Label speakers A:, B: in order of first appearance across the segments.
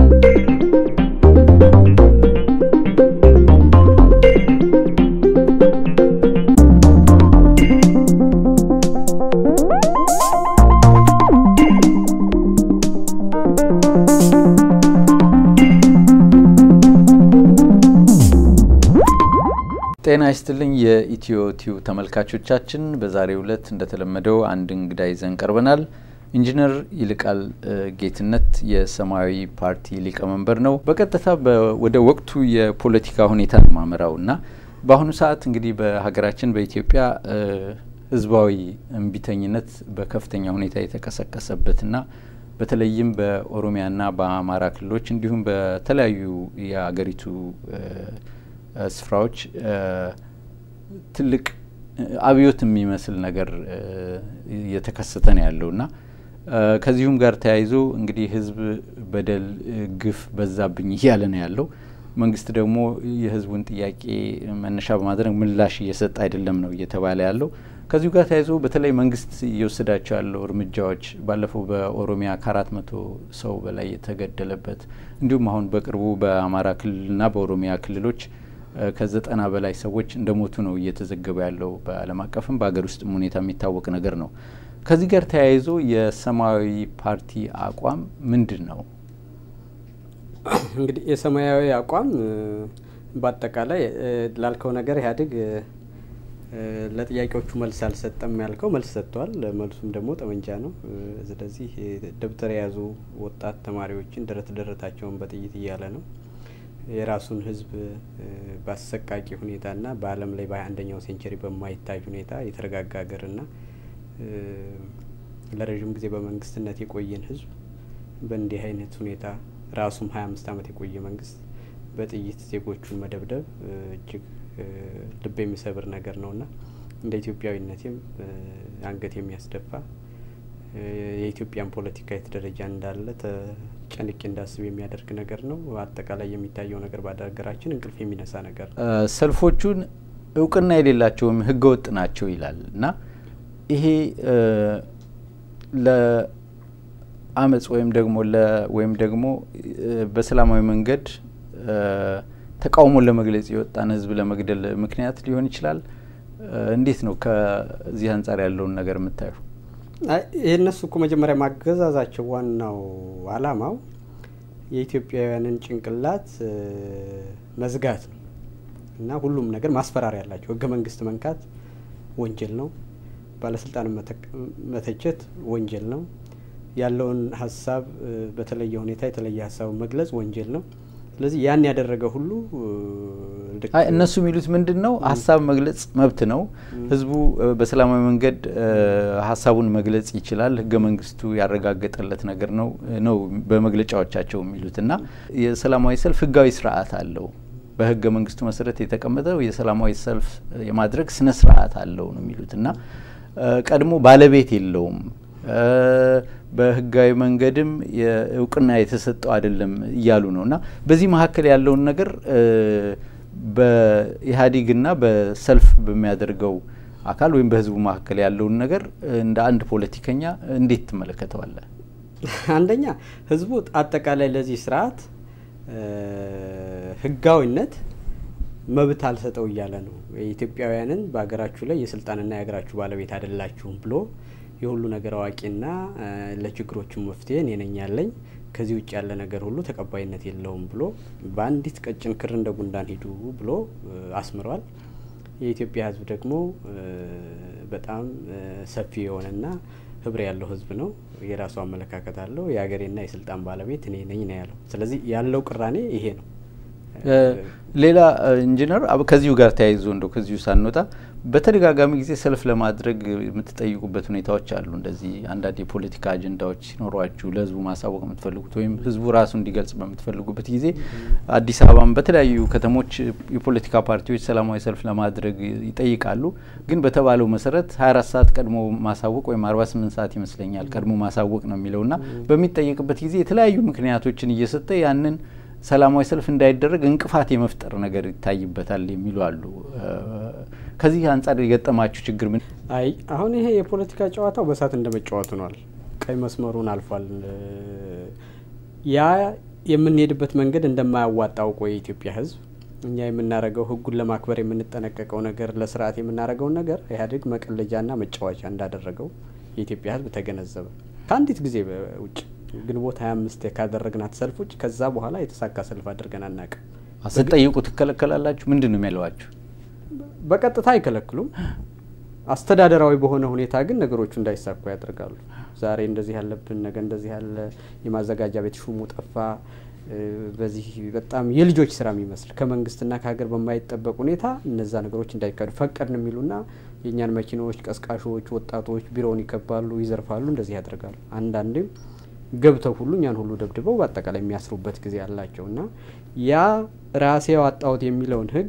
A: ጤና ይስጥልኝ የኢትዮ ቲዩብ ተመልካቾቻችን፣ በዛሬው ዕለት እንደተለመደው አንድ እንግዳ ይዘን ቀርበናል። ኢንጂነር ይልቃል ጌትነት የሰማያዊ ፓርቲ ሊቀመንበር ነው። በቀጥታ ወደ ወቅቱ የፖለቲካ ሁኔታ ነው ማመራው እና በአሁኑ ሰዓት እንግዲህ በሀገራችን በኢትዮጵያ ህዝባዊ እምቢተኝነት በከፍተኛ ሁኔታ የተቀሰቀሰበትና በተለይም በኦሮሚያና በአማራ ክልሎች እንዲሁም በተለያዩ የሀገሪቱ ስፍራዎች ትልቅ አብዮት የሚመስል ነገር እየተከሰተ ነው ያለው እና ከዚሁም ጋር ተያይዞ እንግዲህ ህዝብ በደል፣ ግፍ በዛብኝ እያለ ነው ያለው። መንግስት ደግሞ የህዝቡን ጥያቄ መነሻ በማድረግ ምላሽ እየሰጠ አይደለም ነው እየተባለ ያለው። ከዚሁ ጋር ተያይዞ በተለይ መንግስት እየወሰዳቸው ያለው እርምጃዎች ባለፈው በኦሮሚያ ከአራት መቶ ሰው በላይ የተገደለበት እንዲሁም አሁን በቅርቡ በአማራ ክልልና በኦሮሚያ ክልሎች ከዘጠና በላይ ሰዎች እንደሞቱ ነው እየተዘገበ ያለው በዓለም አቀፍም በሀገር ውስጥም ሁኔታ የሚታወቅ ነገር ነው። ከዚህ ጋር ተያይዞ የሰማያዊ ፓርቲ አቋም ምንድን ነው?
B: እንግዲህ የሰማያዊ አቋም በአጠቃላይ ላልከው ነገር ኢህአዴግ ለጥያቄዎቹ መልስ አልሰጠም ያልከው መልስ ሰጥቷል። መልሱም ደግሞ ጠመንጃ ነው። ስለዚህ ደብተር የያዙ ወጣት ተማሪዎችን ደረት ደረታቸውን በጥይት እያለ ነው የራሱን ህዝብ በአሰቃቂ ሁኔታና በዓለም ላይ በሀያ አንደኛው ሴንቸሪ በማይታይ ሁኔታ የተረጋጋ ሀገርና ለረዥም ጊዜ በመንግስትነት የቆየን ህዝብ በእንዲህ አይነት ሁኔታ ራሱም ሀያ አምስት ዓመት የቆየ መንግስት በጥይት ዜጎቹን መደብደብ እጅግ ልብ የሚሰብር ነገር ነውና እንደ ኢትዮጵያዊነቴም አንገት የሚያስደፋ የኢትዮጵያን ፖለቲካ የት ደረጃ እንዳለ ጨንቄ እንዳስብ የሚያደርግ ነገር ነው። አጠቃላይ የሚታየው ነገር በሀገራችን እንቅልፍ የሚነሳ ነገር ነው።
A: ሰልፎቹን እውቅና የሌላቸውም ህገወጥ ናቸው ይላል እና ይሄ ለአመፅ ወይም ደግሞ ወይም ደግሞ በሰላማዊ መንገድ ተቃውሞን ለመግለጽ የወጣን ህዝብ ለመግደል ምክንያት ሊሆን ይችላል። እንዴት ነው ከዚህ አንጻር ያለውን ነገር የምታዩ?
B: የእነሱ እኮ መጀመሪያ ማገዛዛቸው ዋናው አላማው የኢትዮጵያውያንን ጭንቅላት መዝጋት ነው እና ሁሉም ነገር ማስፈራሪያ ያላቸው ህገ መንግስት መንካት ወንጀል ነው። ባለስልጣን መተቸት ወንጀል ነው። ያለውን ሀሳብ በተለየ ሁኔታ የተለየ ሀሳብ መግለጽ ወንጀል ነው። ስለዚህ ያን ያደረገ ሁሉ
A: እነሱ የሚሉት ምንድን ነው? ሀሳብ መግለጽ መብት ነው። ህዝቡ በሰላማዊ መንገድ ሀሳቡን መግለጽ ይችላል። ህገ መንግስቱ ያረጋገጠለት ነገር ነው ነው በመግለጫዎቻቸው የሚሉት እና የሰላማዊ ሰልፍ ህጋዊ ስርዓት አለው። በህገ መንግስቱ መሰረት የተቀመጠው የሰላማዊ ሰልፍ የማድረግ ስነ ስርዓት አለው ነው የሚሉት እና ቀድሞ ባለቤት የለውም በህጋዊ መንገድም እውቅና የተሰጠው አይደለም እያሉ ነው እና በዚህ መካከል ያለውን ነገር በኢህአዴግና በሰልፍ በሚያደርገው አካል ወይም በህዝቡ መካከል ያለውን ነገር እንደ አንድ ፖለቲከኛ እንዴት ትመለከተዋለህ?
B: አንደኛ ህዝቡ አጠቃላይ ለዚህ ስርዓት ህጋዊነት መብት አልሰጠው እያለ ነው። የኢትዮጵያውያንን በሀገራችሁ ላይ የስልጣንና የሀገራችሁ ባለቤት አይደላችሁም ብሎ የሁሉ ነገር አዋቂና ለችግሮቹ መፍትሄ እኔ ነኝ ያለኝ ከዚህ ውጭ ያለ ነገር ሁሉ ተቀባይነት የለውም ብሎ በአንዲት ቀጭን ክር እንደ ጉንዳን ሂዱ ብሎ አስምሯል። የኢትዮጵያ ህዝብ ደግሞ በጣም ሰፊ የሆነና ህብር ያለው ህዝብ ነው። የራሱ አመለካከት አለው። የሀገሬና የስልጣን ባለቤት እኔ ነኝ ነው ያለው። ስለዚህ ያለው ቅራኔ ይሄ ነው።
A: ሌላ ኢንጂነር ከዚሁ ጋር ተያይዞ እንደው ከዚሁ ሳንወጣ በተደጋጋሚ ጊዜ ሰልፍ ለማድረግ የምትጠይቁበት ሁኔታዎች አሉ። እንደዚህ አንዳንድ የፖለቲካ አጀንዳዎች ሲኖሯችሁ ለህዝቡ ማሳወቅ የምትፈልጉት ወይም ህዝቡ ራሱ እንዲገልጽ በምትፈልጉበት ጊዜ አዲስ አበባም በተለያዩ ከተሞች የፖለቲካ ፓርቲዎች ሰላማዊ ሰልፍ ለማድረግ ይጠይቃሉ። ግን በተባለው መሰረት 24 ሰዓት ቀድሞ ማሳወቅ ወይም 48 ሰዓት ይመስለኛል ቀድሞ ማሳወቅ ነው የሚለውና በሚጠየቅበት ጊዜ የተለያዩ ምክንያቶችን እየሰጠ ያንን ሰላማዊ ሰልፍ እንዳይደረግ እንቅፋት የመፍጠር ነገር ይታይበታል የሚሉ አሉ። ከዚህ አንጻር የገጠማችሁ ችግር ምን?
B: አይ አሁን ይሄ የፖለቲካ ጨዋታው በሳት እንደ መጫወት ሆኗል። ቀይ መስመሩን አልፏል። ያ የምንሄድበት መንገድ እንደማያዋጣ አውቆ የኢትዮጵያ ሕዝብ እኛ የምናደርገው ሕጉን ለማክበር የምንጠነቀቀው ነገር ለስርዓት የምናደርገውን ነገር ኢህአዴግ መቀለጃና መጫወቻ እንዳደረገው የኢትዮጵያ ሕዝብ ተገነዘበ። ከአንዲት ጊዜ ውጭ ግንቦት ሀያ አምስት ካደረግናት ሰልፍ ውጭ ከዛ በኋላ የተሳካ ሰልፍ አድርገን አናውቅም።
A: ስትጠይቁ ትከለከላላችሁ? ምንድን ነው የሚያለዋችሁ?
B: በቀጥታ አይከለክሉም። አስተዳደራዊ በሆነ ሁኔታ ግን ነገሮቹ እንዳይሳኩ ያደርጋሉ። ዛሬ እንደዚህ ያለብን ነገ እንደዚህ ያለ የማዘጋጃ ቤት ሹሙ ጠፋ። በዚህ በጣም የልጆች ስራ የሚመስል ከመንግስትና ከሀገር በማይጠበቅ ሁኔታ እነዛ ነገሮች እንዳይካሄዱ ፈቀድን የሚሉና የእኛን መኪናዎች፣ ቀስቃሾች፣ ወጣቶች ቢሮውን ይከባሉ፣ ይዘርፋሉ፣ እንደዚህ ያደርጋሉ። አንዳንዴም ገብተው ሁሉ እኛን ሁሉ ደብድበው በአጠቃላይ የሚያስሩበት ጊዜ አላቸው እና ያ ራሴ ያወጣሁት የሚለውን ህግ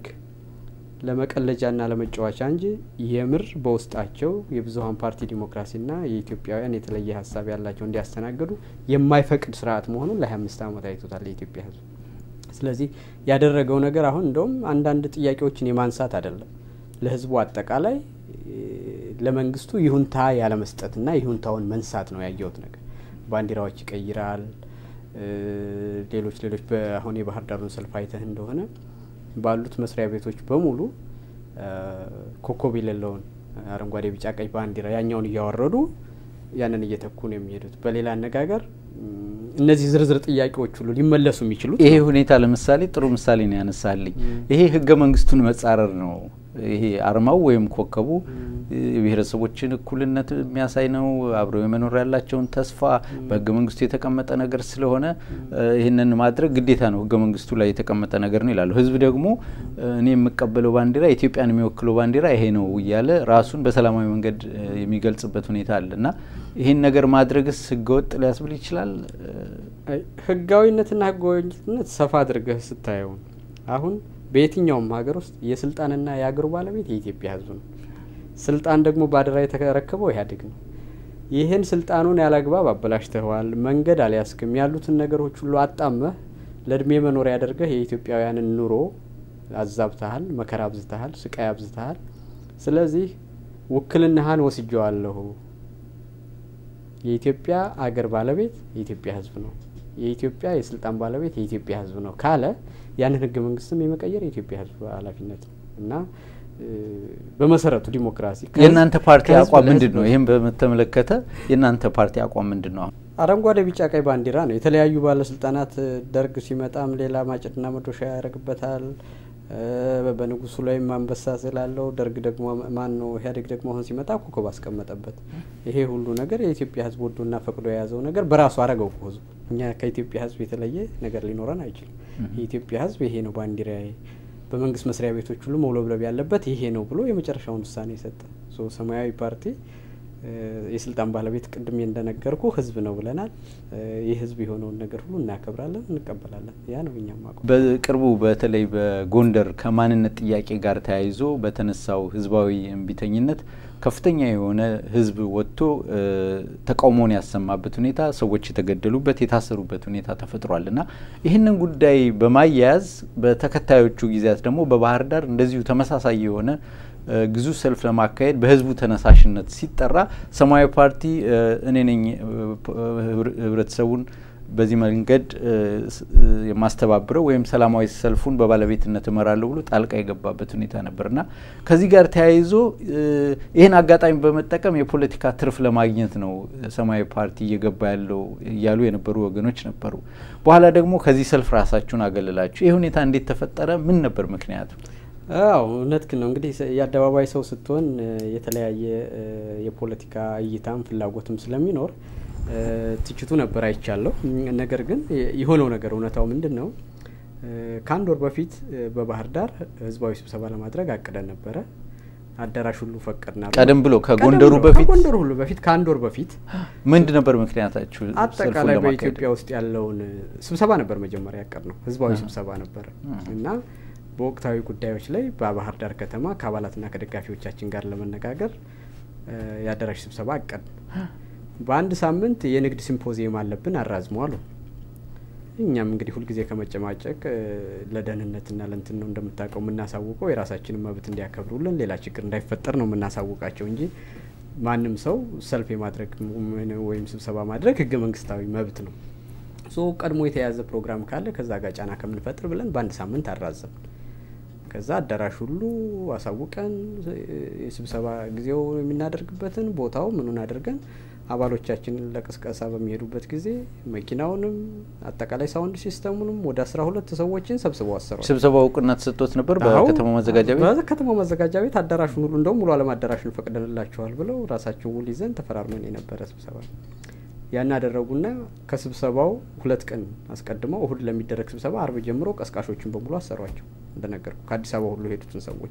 B: ለመቀለጃና ለመጫወቻ እንጂ የምር በውስጣቸው የብዙሀን ፓርቲ ዲሞክራሲና የኢትዮጵያውያን የተለየ ሀሳብ ያላቸው እንዲያስተናግዱ የማይፈቅድ ስርዓት መሆኑን ለሀያ አምስት ዓመት አይቶታል የኢትዮጵያ ህዝብ። ስለዚህ ያደረገው ነገር አሁን እንደውም አንዳንድ ጥያቄዎችን የማንሳት አይደለም፣ ለህዝቡ አጠቃላይ ለመንግስቱ ይሁንታ ያለመስጠትና ይሁንታውን መንሳት ነው ያየሁት ነገር። ባንዲራዎች ይቀይራል። ሌሎች ሌሎች አሁን የባህር ዳሩን ሰልፍ አይተህ እንደሆነ ባሉት መስሪያ ቤቶች በሙሉ ኮከብ የሌለውን አረንጓዴ፣ ቢጫ፣ ቀይ ባንዲራ ያኛውን እያወረዱ ያንን እየተኩ ነው የሚሄዱት። በሌላ አነጋገር እነዚህ ዝርዝር ጥያቄዎች ሁሉ ሊመለሱ የሚችሉት
A: ይሄ ሁኔታ ለምሳሌ ጥሩ ምሳሌ ነው ያነሳልኝ። ይሄ ህገ መንግስቱን መጻረር ነው። ይሄ አርማው ወይም ኮከቡ የብሔረሰቦችን እኩልነት የሚያሳይ ነው። አብረው የመኖር ያላቸውን ተስፋ በህገ መንግስቱ የተቀመጠ ነገር ስለሆነ ይህንን ማድረግ ግዴታ ነው፣ ህገ መንግስቱ ላይ የተቀመጠ ነገር ነው ይላሉ። ህዝብ ደግሞ እኔ የምቀበለው ባንዲራ ኢትዮጵያን የሚወክለው ባንዲራ ይሄ ነው እያለ ራሱን በሰላማዊ መንገድ የሚገልጽበት ሁኔታ አለ እና ይህን ነገር ማድረግስ ህገወጥ ሊያስብል ይችላል።
B: ህጋዊነትና ህጋዊነት ሰፋ አድርገህ ስታየው አሁን በየትኛውም ሀገር ውስጥ የስልጣንና የአገሩ ባለቤት የኢትዮጵያ ህዝብ ነው። ስልጣን ደግሞ በአደራ የተረከበው ኢህአዴግ ነው። ይህን ስልጣኑን ያላግባብ አበላሽተዋል፣ መንገድ አልያዝክም፣ ያሉትን ነገሮች ሁሉ አጣመህ ለእድሜ መኖሪያ ያደርገህ የኢትዮጵያውያንን ኑሮ አዛብተሃል፣ መከራ አብዝተሃል፣ ስቃይ አብዝተሃል። ስለዚህ ውክልናህን ወስጀዋለሁ። የኢትዮጵያ አገር ባለቤት የኢትዮጵያ ህዝብ ነው። የኢትዮጵያ የስልጣን ባለቤት የኢትዮጵያ ህዝብ ነው ካለ ያንን ህገ መንግስትም የመቀየር የኢትዮጵያ ህዝብ ኃላፊነት ነው እና በመሰረቱ ዲሞክራሲ
A: የእናንተ ፓርቲ አቋም ምንድን ነው? ይህም በተመለከተ የእናንተ ፓርቲ አቋም ምንድን ነው?
B: አረንጓዴ፣ ቢጫ፣ ቀይ ባንዲራ ነው። የተለያዩ ባለስልጣናት ደርግ ሲመጣም ሌላ ማጭድና መዶሻ ያደርግበታል። በንጉሱ ላይም አንበሳ ስላለው ደርግ ደግሞ ማን ነው ኢህአዴግ ደግሞ አሁን ሲመጣ ኮከብ አስቀመጠበት። ይሄ ሁሉ ነገር የኢትዮጵያ ህዝብ ወዶና ፈቅዶ የያዘው ነገር በራሱ አረገው ህዝቡ። እኛ ከኢትዮጵያ ህዝብ የተለየ ነገር ሊኖረን አይችልም። የኢትዮጵያ ህዝብ ይሄ ነው ባንዲራ በመንግስት መስሪያ ቤቶች ሁሉ መውለብለብ ያለበት ይሄ ነው ብሎ የመጨረሻውን ውሳኔ ሰጠ። ሰማያዊ ፓርቲ የስልጣን ባለቤት ቅድሜ እንደነገርኩ ህዝብ ነው ብለናል። ይህ ህዝብ የሆነውን ነገር ሁሉ እናከብራለን፣ እንቀበላለን። ያ ነው እኛም አቋም።
A: በቅርቡ በተለይ በጎንደር ከማንነት ጥያቄ ጋር ተያይዞ በተነሳው ህዝባዊ እምቢተኝነት ከፍተኛ የሆነ ህዝብ ወጥቶ ተቃውሞውን ያሰማበት ሁኔታ፣ ሰዎች የተገደሉበት የታሰሩበት ሁኔታ ተፈጥሯል እና ይህንን ጉዳይ በማያያዝ በተከታዮቹ ጊዜያት ደግሞ በባህር ዳር እንደዚሁ ተመሳሳይ የሆነ ግዙፍ ሰልፍ ለማካሄድ በህዝቡ ተነሳሽነት ሲጠራ ሰማያዊ ፓርቲ እኔ ነኝ ህብረተሰቡን በዚህ መንገድ የማስተባብረው ወይም ሰላማዊ ሰልፉን በባለቤትነት እመራለሁ ብሎ ጣልቃ የገባበት ሁኔታ ነበርና ከዚህ ጋር ተያይዞ ይህን አጋጣሚ በመጠቀም የፖለቲካ ትርፍ ለማግኘት ነው ሰማያዊ ፓርቲ እየገባ ያለው እያሉ የነበሩ ወገኖች ነበሩ። በኋላ ደግሞ ከዚህ ሰልፍ ራሳችሁን አገለላችሁ። ይህ ሁኔታ እንዴት ተፈጠረ? ምን ነበር ምክንያቱ?
B: አዎ እውነት ግን ነው። እንግዲህ የአደባባይ ሰው ስትሆን የተለያየ የፖለቲካ እይታም ፍላጎትም ስለሚኖር ትችቱ ነበር አይቻለሁ። ነገር ግን የሆነው ነገር እውነታው ምንድን ነው? ከአንድ ወር በፊት በባህር ዳር ህዝባዊ ስብሰባ ለማድረግ አቅደን ነበረ። አዳራሽ ሁሉ ፈቀድና
A: ቀደም ብሎ ከጎንደሩ በፊት
B: ከጎንደሩ ሁሉ በፊት ከአንድ ወር በፊት
A: ምንድ ነበር ምክንያታችሁ?
B: አጠቃላይ በኢትዮጵያ ውስጥ ያለውን ስብሰባ ነበር መጀመሪያ ያቀድ ነው። ህዝባዊ ስብሰባ ነበረ እና በወቅታዊ ጉዳዮች ላይ በባህር ዳር ከተማ ከአባላትና ከደጋፊዎቻችን ጋር ለመነጋገር የአዳራሽ ስብሰባ አቀድ በአንድ ሳምንት የንግድ ሲምፖዚየም አለብን አራዝመው አሉ። እኛም እንግዲህ ሁልጊዜ ከመጨማጨቅ ለደህንነትና ለንትን ነው እንደምታውቀው የምናሳውቀው የራሳችንን መብት እንዲያከብሩልን ሌላ ችግር እንዳይፈጠር ነው የምናሳውቃቸው እንጂ ማንም ሰው ሰልፍ የማድረግ ወይም ስብሰባ ማድረግ ህገ መንግስታዊ መብት ነው። ሶ ቀድሞ የተያዘ ፕሮግራም ካለ ከዛ ጋር ጫና ከምንፈጥር ብለን በአንድ ሳምንት አራዘም። ከዛ አዳራሽ ሁሉ አሳውቀን የስብሰባ ጊዜው የምናደርግበትን ቦታው ምኑን አድርገን አባሎቻችንን ለቅስቀሳ በሚሄዱበት ጊዜ መኪናውንም አጠቃላይ ሳውንድ ሲስተሙንም ወደ አስራ ሁለት ሰዎችን ሰብስበው አሰሯል።
A: ስብሰባው እውቅና ተሰጥቶት ነበር በከተማው ማዘጋጃ ቤት
B: በከተማው ማዘጋጃ ቤት አዳራሹን ሁሉ እንደውም ሙሉ አለም አዳራሹን ፈቅደንላቸዋል ብለው ራሳቸው ውል ይዘን ተፈራርመን የነበረ ስብሰባ ያን አደረጉና ከስብሰባው ሁለት ቀን አስቀድመው እሁድ ለሚደረግ ስብሰባ አርብ ጀምሮ ቀስቃሾችን በሙሉ አሰሯቸው። እንደነገርኩ ከአዲስ አበባ ሁሉ የሄዱትን ሰዎች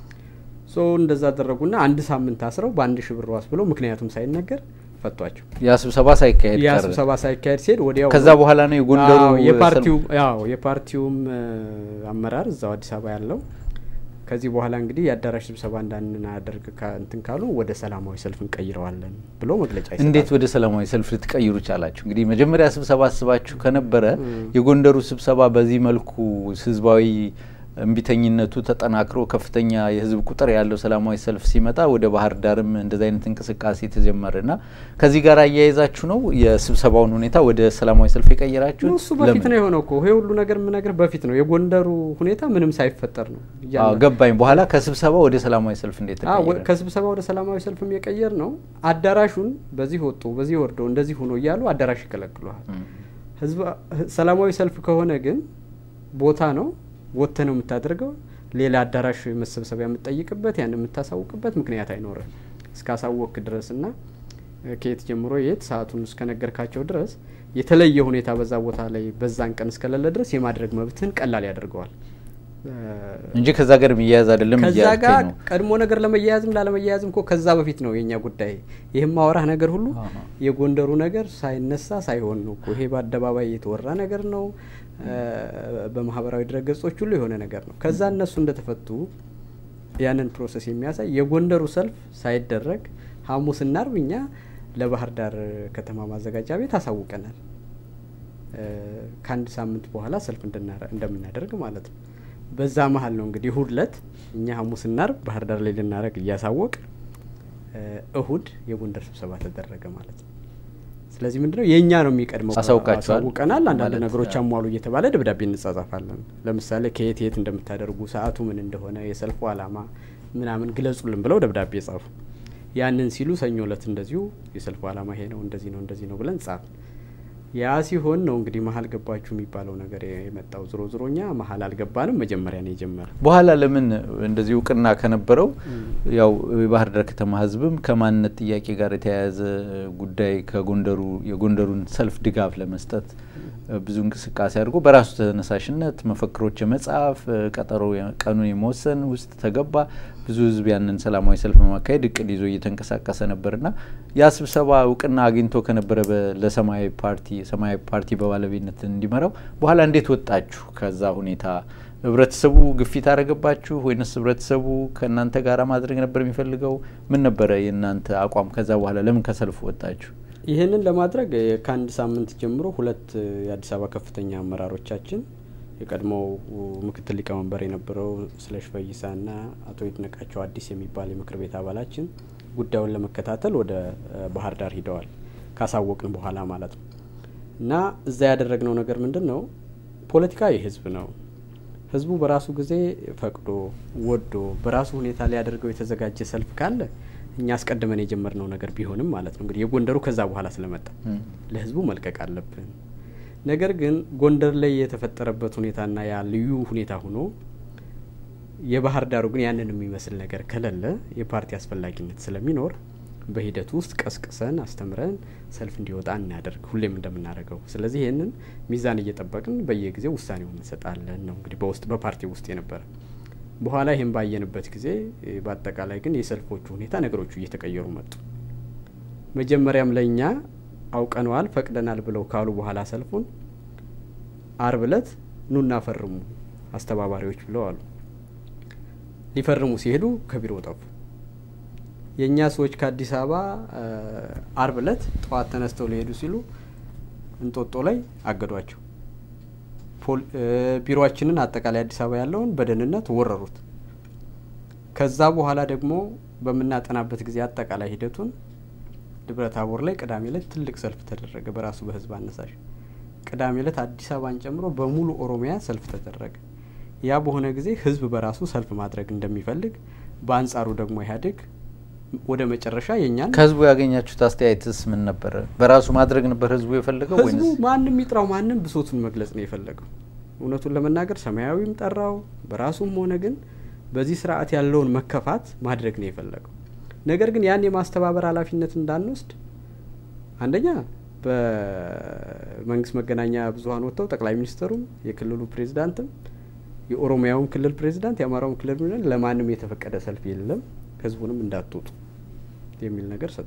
B: ሶ እንደዛ አደረጉና አንድ ሳምንት አስረው በአንድ ሺ ብር ዋስ ብለው ምክንያቱም ሳይነገር ፈቷቸው።
A: ያ ስብሰባ ሳይካሄድ
B: ያ
A: ቀረ።
B: ስብሰባ ሳይካሄድ ሲሄድ ወዲያው
A: ከዛ በኋላ ነው የጎንደሩ
B: አዎ፣ የፓርቲው
A: ሰልፍ-
B: ያው የፓርቲውም እ፣ አመራር እዛው አዲስ አበባ ያለው ከዚህ በኋላ እንግዲህ የአዳራሽ ስብሰባ እንዳናደርግ ካ- እንትን ካሉ ወደ ሰላማዊ ሰልፍ እንቀይረዋለን ብሎ መግለጫ ይሰጣል።
A: እንዴት ወደ ሰላማዊ ሰልፍ ልትቀይሩ ቻላችሁ? እንግዲህ መጀመሪያ ስብሰባ አስባችሁ ከነበረ
B: እም።
A: የጎንደሩ ስብሰባ በዚህ መልኩ ህዝባዊ እምቢተኝነቱ ተጠናክሮ ከፍተኛ የህዝብ ቁጥር ያለው ሰላማዊ ሰልፍ ሲመጣ ወደ ባህር ዳርም እንደዚህ አይነት እንቅስቃሴ ተጀመረ እና ከዚህ ጋር አያይዛችሁ ነው የስብሰባውን ሁኔታ ወደ ሰላማዊ ሰልፍ የቀየራችሁ?
B: ነው እሱ በፊት ነው የሆነው እኮ ይሄ ሁሉ ነገር የምነግርህ በፊት ነው። የጎንደሩ ሁኔታ ምንም ሳይፈጠር ነው እያለ-
A: ገባኝ። በኋላ ከስብሰባ ወደ ሰላማዊ ሰልፍ እንዴት
B: አዎ፣ ወ-
A: ተቀየረ?
B: ከስብሰባ ወደ ሰላማዊ ሰልፍም የቀየር ነው። አዳራሹን በዚህ ወጡ በዚህ ወርዶ እንደዚህ ሆኖ እያሉ አዳራሽ ይከለክሉሃል።
A: እም።
B: ህዝብ ሰላማዊ ሰልፍ ከሆነ ግን ቦታ ነው ወጥተ ነው የምታደርገው። ሌላ አዳራሽ መሰብሰቢያ የምትጠይቅበት ያን የምታሳውቅበት ምክንያት አይኖርም እስካሳወቅ ድረስ እና እ፣ ከየት ጀምሮ የት ሰዓቱን እስከነገርካቸው ድረስ የተለየ ሁኔታ በዛ ቦታ ላይ በዛን ቀን እስከሌለ ድረስ የማድረግ መብትህን ቀላል ያደርገዋል። እ፣
A: እንጂ ከዛ ጋር የሚያያዝ አይደለም
B: ከዛ
A: እያልከኝ
B: ጋር
A: ነው።
B: ቀድሞ ነገር ለመያያዝም ላለመያያዝም እኮ ከዛ በፊት ነው የኛ ጉዳይ። ይህም ማወራህ ነገር ሁሉ
A: አሃ።
B: የጎንደሩ ነገር ሳይነሳ ሳይሆን ነው እኮ ይሄ በአደባባይ የተወራ ነገር ነው። እ፣ በማህበራዊ ድረገጾች ሁሉ የሆነ ነገር ነው። ከዛ እነሱ እንደተፈቱ ያንን ፕሮሰስ የሚያሳይ የጎንደሩ ሰልፍ ሳይደረግ ሐሙስና አርብ እኛ ለባህር ዳር ከተማ ማዘጋጃ ቤት አሳውቀናል። እ፣ ከአንድ ሳምንት በኋላ ሰልፍ እንድናረ- እንደምናደርግ ማለት ነው። በዛ መሀል ነው እንግዲህ እሁድ ለት እኛ ሐሙስና አርብ ባህር ዳር ላይ ልናደርግ እያሳወቅ እ፣ እሁድ የጎንደር ስብሰባ ተደረገ ማለት ነው። ስለዚህ ምንድነው የእኛ ነው የሚቀድመው።
A: አሳውቃችኋል
B: አሳውቀናል። አንዳንድ
A: ማለት
B: ነገሮች
A: ነው።
B: አሟሉ እየተባለ ደብዳቤ እንጻጻፋለን። ለምሳሌ ከየት የት እንደምታደርጉ ሰዓቱ ምን እንደሆነ የሰልፉ ዓላማ ምናምን ግለጹልን ብለው ደብዳቤ ጻፉ። ያንን ሲሉ ሰኞ እለት እንደዚሁ የሰልፉ ዓላማ ይሄ ነው እንደዚህ ነው እንደዚህ ነው ብለን ጻፍ። ያ ሲሆን ነው እንግዲህ መሀል ገባችሁ የሚባለው ነገር የመጣው። ዝሮ ዝሮ እኛ መሀል አልገባንም። መጀመሪያ ነው የጀመረ።
A: በኋላ ለምን እንደዚህ እውቅና ከነበረው ያው የባህር ዳር ከተማ ሕዝብም ከማንነት ጥያቄ ጋር የተያያዘ ጉዳይ ከጎንደሩ የጎንደሩን ሰልፍ ድጋፍ ለመስጠት ብዙ እንቅስቃሴ አድርጎ በራሱ ተነሳሽነት መፈክሮች የመጻፍ ቀጠሮ ቀኑን የመወሰን ውስጥ ተገባ። ብዙ ሕዝብ ያንን ሰላማዊ ሰልፍ በማካሄድ እቅድ ይዞ እየተንቀሳቀሰ ነበርና ያ ስብሰባ እውቅና አግኝቶ ከነበረ ለሰማያዊ ፓርቲ ሰማያዊ ፓርቲ በባለቤትነት እንዲመራው በኋላ እንዴት ወጣችሁ ከዛ ሁኔታ? ህብረተሰቡ ግፊት አደረገባችሁ ወይንስ ህብረተሰቡ ከእናንተ ጋር ማድረግ ነበር የሚፈልገው? ምን ነበረ የእናንተ አቋም? ከዛ በኋላ ለምን ከሰልፉ ወጣችሁ?
B: ይህንን ለማድረግ ከአንድ ሳምንት ጀምሮ ሁለት የአዲስ አበባ ከፍተኛ አመራሮቻችን የቀድሞው ምክትል ሊቀመንበር የነበረው ስለሽ ፈይሳና አቶ ይድነቃቸው አዲስ የሚባል የምክር ቤት አባላችን ጉዳዩን ለመከታተል ወደ ባህር ዳር ሂደዋል። ካሳወቅን በኋላ ማለት ነው። እና እዛ ያደረግነው ነገር ምንድን ነው? ፖለቲካ የህዝብ ነው። ህዝቡ በራሱ ጊዜ ፈቅዶ ወዶ በራሱ ሁኔታ ሊያደርገው የተዘጋጀ ሰልፍ ካለ እኛ አስቀድመን የጀመርነው ነገር ቢሆንም ማለት ነው እንግዲህ የጎንደሩ ከዛ በኋላ ስለመጣ ለህዝቡ መልቀቅ አለብን። ነገር ግን ጎንደር ላይ የተፈጠረበት ሁኔታና ያ ልዩ ሁኔታ ሆኖ የባህር ዳሩ ግን ያንን የሚመስል ነገር ከሌለ የፓርቲ አስፈላጊነት ስለሚኖር በሂደቱ ውስጥ ቀስቅሰን አስተምረን ሰልፍ እንዲወጣ እናደርግ ሁሌም እንደምናደርገው። ስለዚህ ይህንን ሚዛን እየጠበቅን በየጊዜው ውሳኔውን እንሰጣለን ነው እንግዲህ በውስጥ በፓርቲ ውስጥ የነበረ በኋላ ይህን ባየንበት ጊዜ በአጠቃላይ ግን የሰልፎቹ ሁኔታ ነገሮቹ እየተቀየሩ መጡ። መጀመሪያም ለእኛ አውቀነዋል ፈቅደናል ብለው ካሉ በኋላ ሰልፉን አርብ እለት ኑና ፈርሙ አስተባባሪዎች ብለው አሉ። ሊፈርሙ ሲሄዱ ከቢሮ ጠፉ። የእኛ ሰዎች ከአዲስ አበባ አርብ እለት ጠዋት ተነስተው ሊሄዱ ሲሉ እንጦጦ ላይ አገዷቸው። ቢሮችንን አጠቃላይ አዲስ አበባ ያለውን በደህንነት ወረሩት። ከዛ በኋላ ደግሞ በምናጠናበት ጊዜ አጠቃላይ ሂደቱን ደብረ ታቦር ላይ ቅዳሜ ላይ ትልቅ ሰልፍ ተደረገ በራሱ በህዝብ አነሳሽ። ቅዳሜ ዕለት አዲስ አበባን ጨምሮ በሙሉ ኦሮሚያ ሰልፍ ተደረገ። ያ በሆነ ጊዜ ህዝብ በራሱ ሰልፍ ማድረግ እንደሚፈልግ፣ በአንጻሩ ደግሞ ኢህአዴግ ወደ መጨረሻ የኛን
A: ከህዝቡ ያገኛችሁት አስተያየትስ ምን ነበረ? በራሱ ማድረግ ነበር ህዝቡ የፈለገው
B: ህዝቡ
A: ወይንስ
B: ማንም ይጥራው ማንም ብሶቱን መግለጽ ነው የፈለገው። እውነቱን ለመናገር ሰማያዊም ጠራው በራሱም ሆነ ግን በዚህ ስርዓት ያለውን መከፋት ማድረግ ነው የፈለገው። ነገር ግን ያን የማስተባበር ኃላፊነት እንዳንወስድ አንደኛ በመንግስት መገናኛ ብዙኃን ወጥተው ጠቅላይ ሚኒስትሩም የክልሉ ፕሬዚዳንትም የኦሮሚያውም ክልል ፕሬዚዳንት የአማራውም ክልል ፕሬዚዳንት ለማንም የተፈቀደ ሰልፍ የለም ህዝቡንም እንዳትወጡ የሚል ነገር ሰጡ።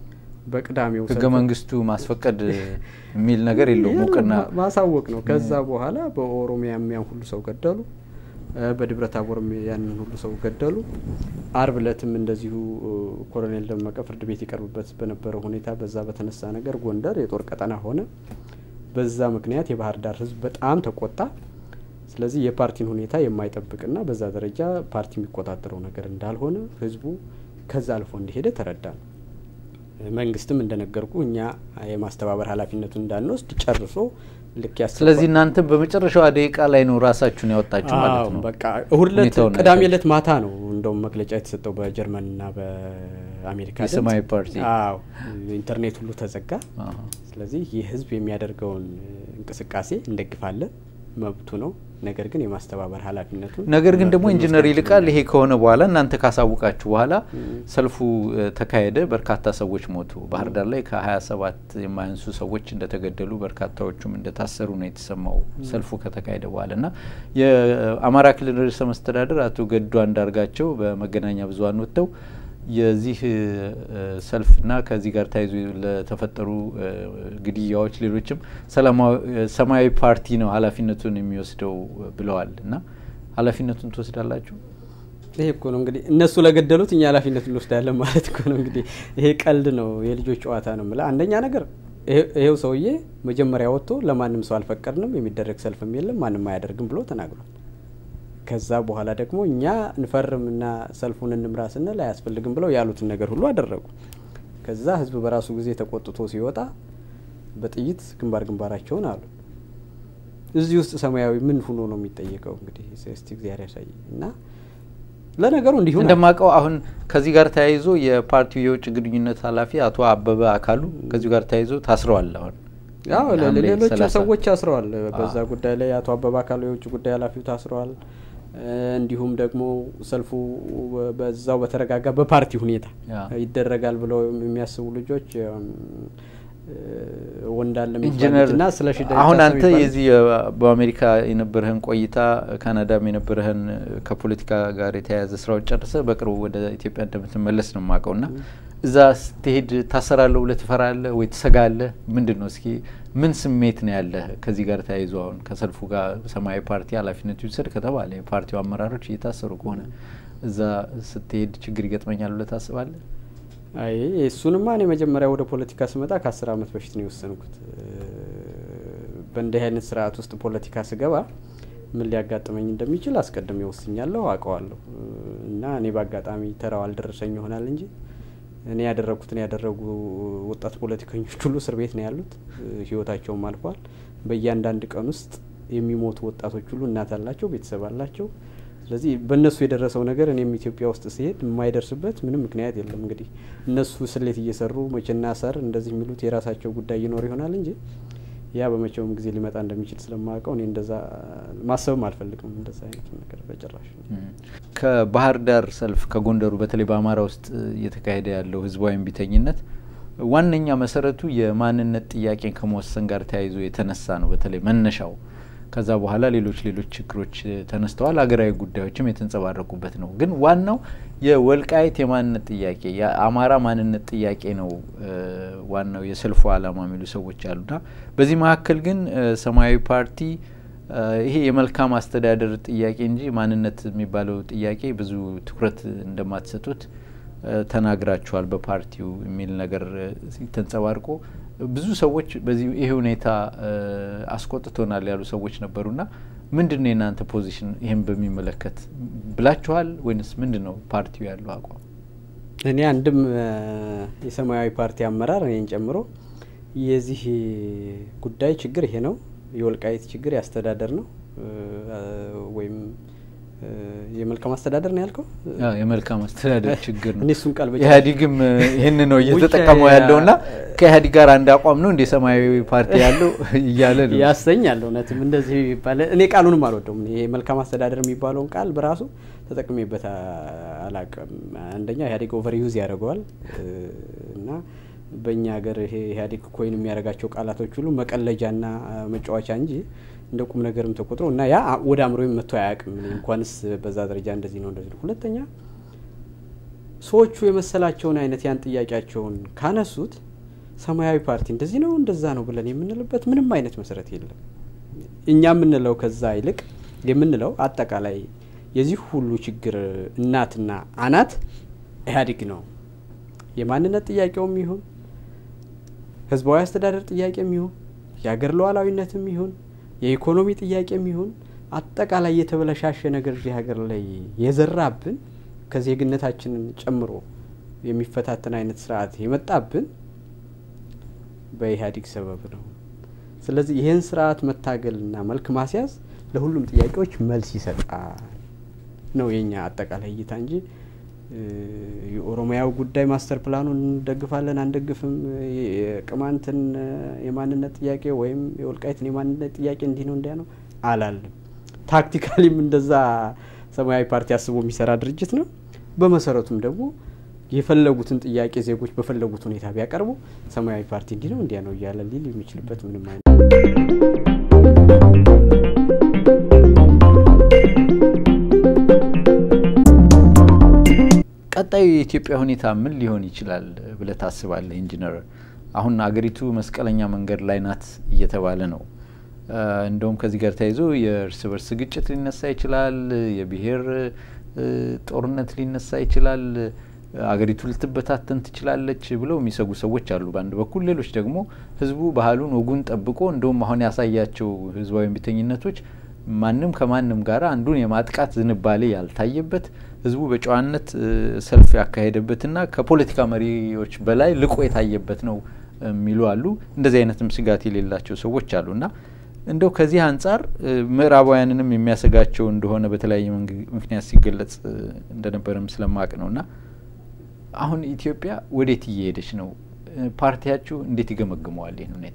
B: በቅዳሜው
A: ህገ
B: ሰልፍ-
A: መንግስቱ ማስፈቀድ የሚል ነገር የለውም እውቅና
B: ማ- ማሳወቅ ነው። ከዛ በኋላ በኦሮሚያም ያን ሁሉ ሰው ገደሉ፣ እ በደብረ ታቦርም ያንን ሁሉ ሰው ገደሉ። አርብ እለትም እንደዚሁ እ ኮሎኔል ደመቀ ፍርድ ቤት ይቀርብበት በነበረው ሁኔታ በዛ በተነሳ ነገር ጎንደር የጦር ቀጠና ሆነ። በዛ ምክንያት የባህር ዳር ህዝብ በጣም ተቆጣ። ስለዚህ የፓርቲን ሁኔታ የማይጠብቅና በዛ ደረጃ ፓርቲ የሚቆጣጠረው ነገር እንዳልሆነ ህዝቡ ከዛ አልፎ እንደሄደ ተረዳ ነው። መንግስትም እንደነገርኩ እኛ የማስተባበር ኃላፊነቱን እንዳንወስድ ጨርሶ ልክ ያስተባ-
A: ስለዚህ እናንተም በመጨረሻዋ ደቂቃ ላይ ነው ራሳችሁን ያወጣችሁ ማለት
B: አዎ፣
A: ነው።
B: በቃ እሁድ ዕለት
A: ሁኔታውን
B: ቅዳሜ
A: አይታችሁ።
B: ዕለት ማታ ነው እንደውም መግለጫ የተሰጠው በጀርመንና በአሜሪካ ድምፅ።
A: የሰማያዊ ፓርቲ
B: አዎ ኢንተርኔት ሁሉ ተዘጋ።
A: አሃ።
B: ስለዚህ ይህ ህዝብ የሚያደርገውን እንቅስቃሴ እንደግፋለን፣ መብቱ ነው። ነገር ግን የማስተባበር ኃላፊነቱን
A: ነገር ግን ደግሞ
B: መብቱን
A: ኢንጂነር
B: መውሰድ
A: ይልቃል ይሄ
B: አይችልም።
A: ከሆነ በኋላ እናንተ ካሳውቃችሁ በኋላ
B: እም።
A: ሰልፉ እ፣ ተካሄደ። በርካታ ሰዎች ሞቱ። ባህር ዳር ላይ ከ27 የማያንሱ ሰዎች እንደተገደሉ በርካታዎቹም እንደታሰሩ ነው የተሰማው ሰልፉ ከተካሄደ በኋላ እና የአማራ ክልል ርዕሰ መስተዳድር አቶ ገዱ አንዳርጋቸው በመገናኛ ብዙኃን ወጥተው የዚህ እ፣ ሰልፍና ከዚህ ጋር ተያይዞ ለተፈጠሩ እ፣ ግድያዎች፣ ሌሎችም ሰላማዊ እ፣ ሰማያዊ ፓርቲ ነው ኃላፊነቱን የሚወስደው ብለዋል እና ኃላፊነቱን ትወስዳላችሁ?
B: ይሄ እኮ ነው እንግዲህ እነሱ ለገደሉት እኛ ኃላፊነት እንወስዳለን ማለት እኮ ነው። እንግዲህ ይሄ ቀልድ ነው፣ የልጆች ጨዋታ ነው የምልህ። አንደኛ ነገር ይሄ- ይሄው ሰውዬ መጀመሪያ ወጥቶ ለማንም ሰው አልፈቀድንም፣ የሚደረግ ሰልፍም የለም፣ ማንም አያደርግም ብሎ ተናግሯል። ከዛ በኋላ ደግሞ እኛ እንፈርምና ሰልፉን እንምራ ስንል አያስፈልግም ብለው ያሉትን ነገር ሁሉ አደረጉ። ከዛ ህዝብ በራሱ ጊዜ ተቆጥቶ ሲወጣ በጥይት ግንባር ግንባራቸውን አሉ። እዚህ ውስጥ ሰማያዊ ምን ሆኖ ነው የሚጠየቀው? እንግዲህ እስቲ እግዚአብሔር ያሳይ እና ለነገሩ እንዲሁ ነው።
A: እንደማውቀው አሁን ከዚህ ጋር ተያይዞ የፓርቲው የውጭ ግንኙነት ኃላፊ አቶ አበበ አካሉ ከዚሁ ጋር ተያይዞ ታስረዋል። አሁን
B: ያው ለ-
A: ሐምሌ
B: ሌሎች
A: 30
B: ሰዎች ታስረዋል። በዛ
A: አዎ።
B: ጉዳይ ላይ አቶ አበባ አካሉ የውጭ ጉዳይ ኃላፊው ታስረዋል። እ፣ እንዲሁም ደግሞ ሰልፉ በዛው በተረጋጋ በፓርቲ ሁኔታ
A: ያ።
B: ይደረጋል ብለው የሚያስቡ ልጆች እም፣ እ፣ ወንዳለ
A: ኢንጂነር
B: የሚባሉትና ስለ
A: አሁን አንተ የዚህ የ- በአሜሪካ የነበረህን ቆይታ ካናዳም የነበረህን ከፖለቲካ ጋር የተያያዘ ስራዎች ጨርሰ በቅርቡ ወደ ኢትዮጵያ እንደምትመለስ ነው የማውቀው እና እዛ ስትሄድ ታሰራለህ ብለህ ትፈራለህ ወይ ትሰጋለህ? ምንድን ነው እስኪ ምን ስሜት ነው ያለህ ከዚህ ጋር ተያይዞ አሁን ከሰልፉ ጋር ሰማያዊ ፓርቲ ኃላፊነቱ ይውሰድ ከተባለ የፓርቲው አመራሮች እየታሰሩ ከሆነ እዛ ስትሄድ ችግር ይገጥመኛል ብለህ ታስባለህ?
B: አይ እሱንማ እኔ መጀመሪያ ወደ ፖለቲካ ስመጣ ከአስር አመት በፊት ነው የወሰንኩት። በእንዲህ አይነት ስርዓት ውስጥ ፖለቲካ ስገባ ምን ሊያጋጥመኝ እንደሚችል አስቀድሜ ወስኛለሁ፣ አውቀዋለሁ እና እኔ በአጋጣሚ ተራው አልደረሰኝ ይሆናል እንጂ እኔ ያደረግኩትን ያደረጉ ወጣት ፖለቲከኞች ሁሉ እስር ቤት ነው ያሉት፣ ህይወታቸውም አልፏል። በእያንዳንድ ቀን ውስጥ የሚሞቱ ወጣቶች ሁሉ እናት አላቸው፣ ቤተሰብ አላቸው። ስለዚህ በእነሱ የደረሰው ነገር እኔም ኢትዮጵያ ውስጥ ሲሄድ የማይደርስበት ምንም ምክንያት የለም። እንግዲህ እነሱ ስሌት እየሰሩ መቼና ሰር እንደዚህ የሚሉት የራሳቸው ጉዳይ ይኖር ይሆናል እንጂ ያ በመቼውም ጊዜ ሊመጣ እንደሚችል ስለማውቀው እኔ እንደዛ ማሰብም አልፈልግም። እንደዛ አይነት ነገር በጭራሽ።
A: ከባህር ዳር ሰልፍ ከጎንደሩ በተለይ በአማራ ውስጥ እየተካሄደ ያለው ህዝባዊ እምቢተኝነት ዋነኛ መሰረቱ የማንነት ጥያቄን ከመወሰን ጋር ተያይዞ የተነሳ ነው። በተለይ መነሻው ከዛ በኋላ ሌሎች ሌሎች ችግሮች ተነስተዋል። ሀገራዊ ጉዳዮችም የተንጸባረቁበት ነው። ግን ዋናው የወልቃይት የማንነት ጥያቄ የአማራ ማንነት ጥያቄ ነው ዋናው የሰልፉ ዓላማ የሚሉ ሰዎች አሉና በዚህ መካከል ግን ሰማያዊ ፓርቲ ይሄ የመልካም አስተዳደር ጥያቄ እንጂ ማንነት የሚባለው ጥያቄ ብዙ ትኩረት እንደማትሰጡት ተናግራችኋል በፓርቲው የሚል ነገር ተንጸባርቆ ብዙ ሰዎች በዚህ ይሄ ሁኔታ አስቆጥቶናል ያሉ ሰዎች ነበሩና ምንድን ነው የእናንተ ፖዚሽን ይህን በሚመለከት ብላችኋል ወይንስ ምንድን ነው ፓርቲው ያለው አቋም?
B: እኔ አንድም የሰማያዊ ፓርቲ አመራር እኔን ጨምሮ የዚህ ጉዳይ ችግር ይሄ ነው። የወልቃይት ችግር ያስተዳደር ነው ወይም የመልካም አስተዳደር ነው ያልከው?
A: የመልካም አስተዳደር ችግር ነው።
B: እኔ እሱን ቃል በጭ
A: ኢህአዴግም ይህን ነው እየተጠቀመው ያለው እና ከኢህአዴግ ጋር አንድ አቋም ነው እንደ ሰማያዊ ፓርቲ ያለው እያለ ነው
B: ያሰኛል። እውነትም እንደዚህ ይባላል። እኔ ቃሉንም አልወደውም። ይሄ መልካም አስተዳደር የሚባለውን ቃል በራሱ ተጠቅሜበት አላቅም። አንደኛ ኢህአዴግ ኦቨር ዩዝ ያደርገዋል እና በእኛ ሀገር ይሄ ኢህአዴግ ኮይን የሚያደርጋቸው ቃላቶች ሁሉ መቀለጃና መጫወቻ እንጂ እንደ ቁም ነገርም ተቆጥሮ እና ያ ወደ አእምሮ መጥቶ አያውቅም። እንኳንስ በዛ ደረጃ እንደዚህ ነው እንደዚህ ነው። ሁለተኛ ሰዎቹ የመሰላቸውን አይነት ያን ጥያቄያቸውን ካነሱት ሰማያዊ ፓርቲ እንደዚህ ነው እንደዛ ነው ብለን የምንልበት ምንም አይነት መሰረት የለም። እኛ የምንለው ከዛ ይልቅ የምንለው አጠቃላይ የዚህ ሁሉ ችግር እናትና አናት ኢህአዴግ ነው። የማንነት ጥያቄውም ይሁን ህዝባዊ አስተዳደር ጥያቄም ይሁን የሀገር ሉዓላዊነትም ይሁን የኢኮኖሚ ጥያቄም ይሁን አጠቃላይ የተበለሻሸ ነገር እዚህ ሀገር ላይ የዘራብን ከዜግነታችንን ጨምሮ የሚፈታተን አይነት ስርዓት የመጣብን በኢህአዴግ ሰበብ ነው። ስለዚህ ይህን ስርዓት መታገልና መልክ ማስያዝ ለሁሉም ጥያቄዎች መልስ ይሰጣል ነው የኛ አጠቃላይ እይታ እንጂ የኦሮሚያው ጉዳይ ማስተር ፕላኑን እንደግፋለን አንደግፍም፣ የቅማንትን የማንነት ጥያቄ ወይም የወልቃይትን የማንነት ጥያቄ እንዲህ ነው እንዲያ ነው አላለም። ታክቲካሊም እንደዛ ሰማያዊ ፓርቲ አስቦ የሚሰራ ድርጅት ነው። በመሰረቱም ደግሞ የፈለጉትን ጥያቄ ዜጎች በፈለጉት ሁኔታ ቢያቀርቡ ሰማያዊ ፓርቲ እንዲህ ነው እንዲያ ነው እያለ ሊል የሚችልበት ምንም አይነት
A: ቀጣዩ የኢትዮጵያ ሁኔታ ምን ሊሆን ይችላል ብለህ ታስባለህ ኢንጂነር? አሁን አገሪቱ መስቀለኛ መንገድ ላይ ናት እየተባለ ነው። እንደውም ከዚህ ጋር ተያይዞ የእርስ በርስ ግጭት ሊነሳ ይችላል፣ የብሔር ጦርነት ሊነሳ ይችላል፣ አገሪቱ ልትበታተን ትችላለች ብለው የሚሰጉ ሰዎች አሉ በአንድ በኩል። ሌሎች ደግሞ ህዝቡ ባህሉን ወጉን ጠብቆ እንደውም አሁን ያሳያቸው ህዝባዊ እምቢተኝነቶች ማንም ከማንም ጋር አንዱን የማጥቃት ዝንባሌ ያልታየበት ህዝቡ በጨዋነት ሰልፍ ያካሄደበትና ከፖለቲካ መሪዎች በላይ ልቆ የታየበት ነው የሚሉ አሉ። እንደዚህ አይነትም ስጋት የሌላቸው ሰዎች አሉና እንደው ከዚህ አንጻር ምዕራባውያንንም የሚያሰጋቸው እንደሆነ በተለያየ ምክንያት ሲገለጽ እንደነበረም ስለማቅ ነው እና አሁን ኢትዮጵያ ወዴት እየሄደች ነው? ፓርቲያችሁ እንዴት ይገመግመዋል ይህን ሁኔታ?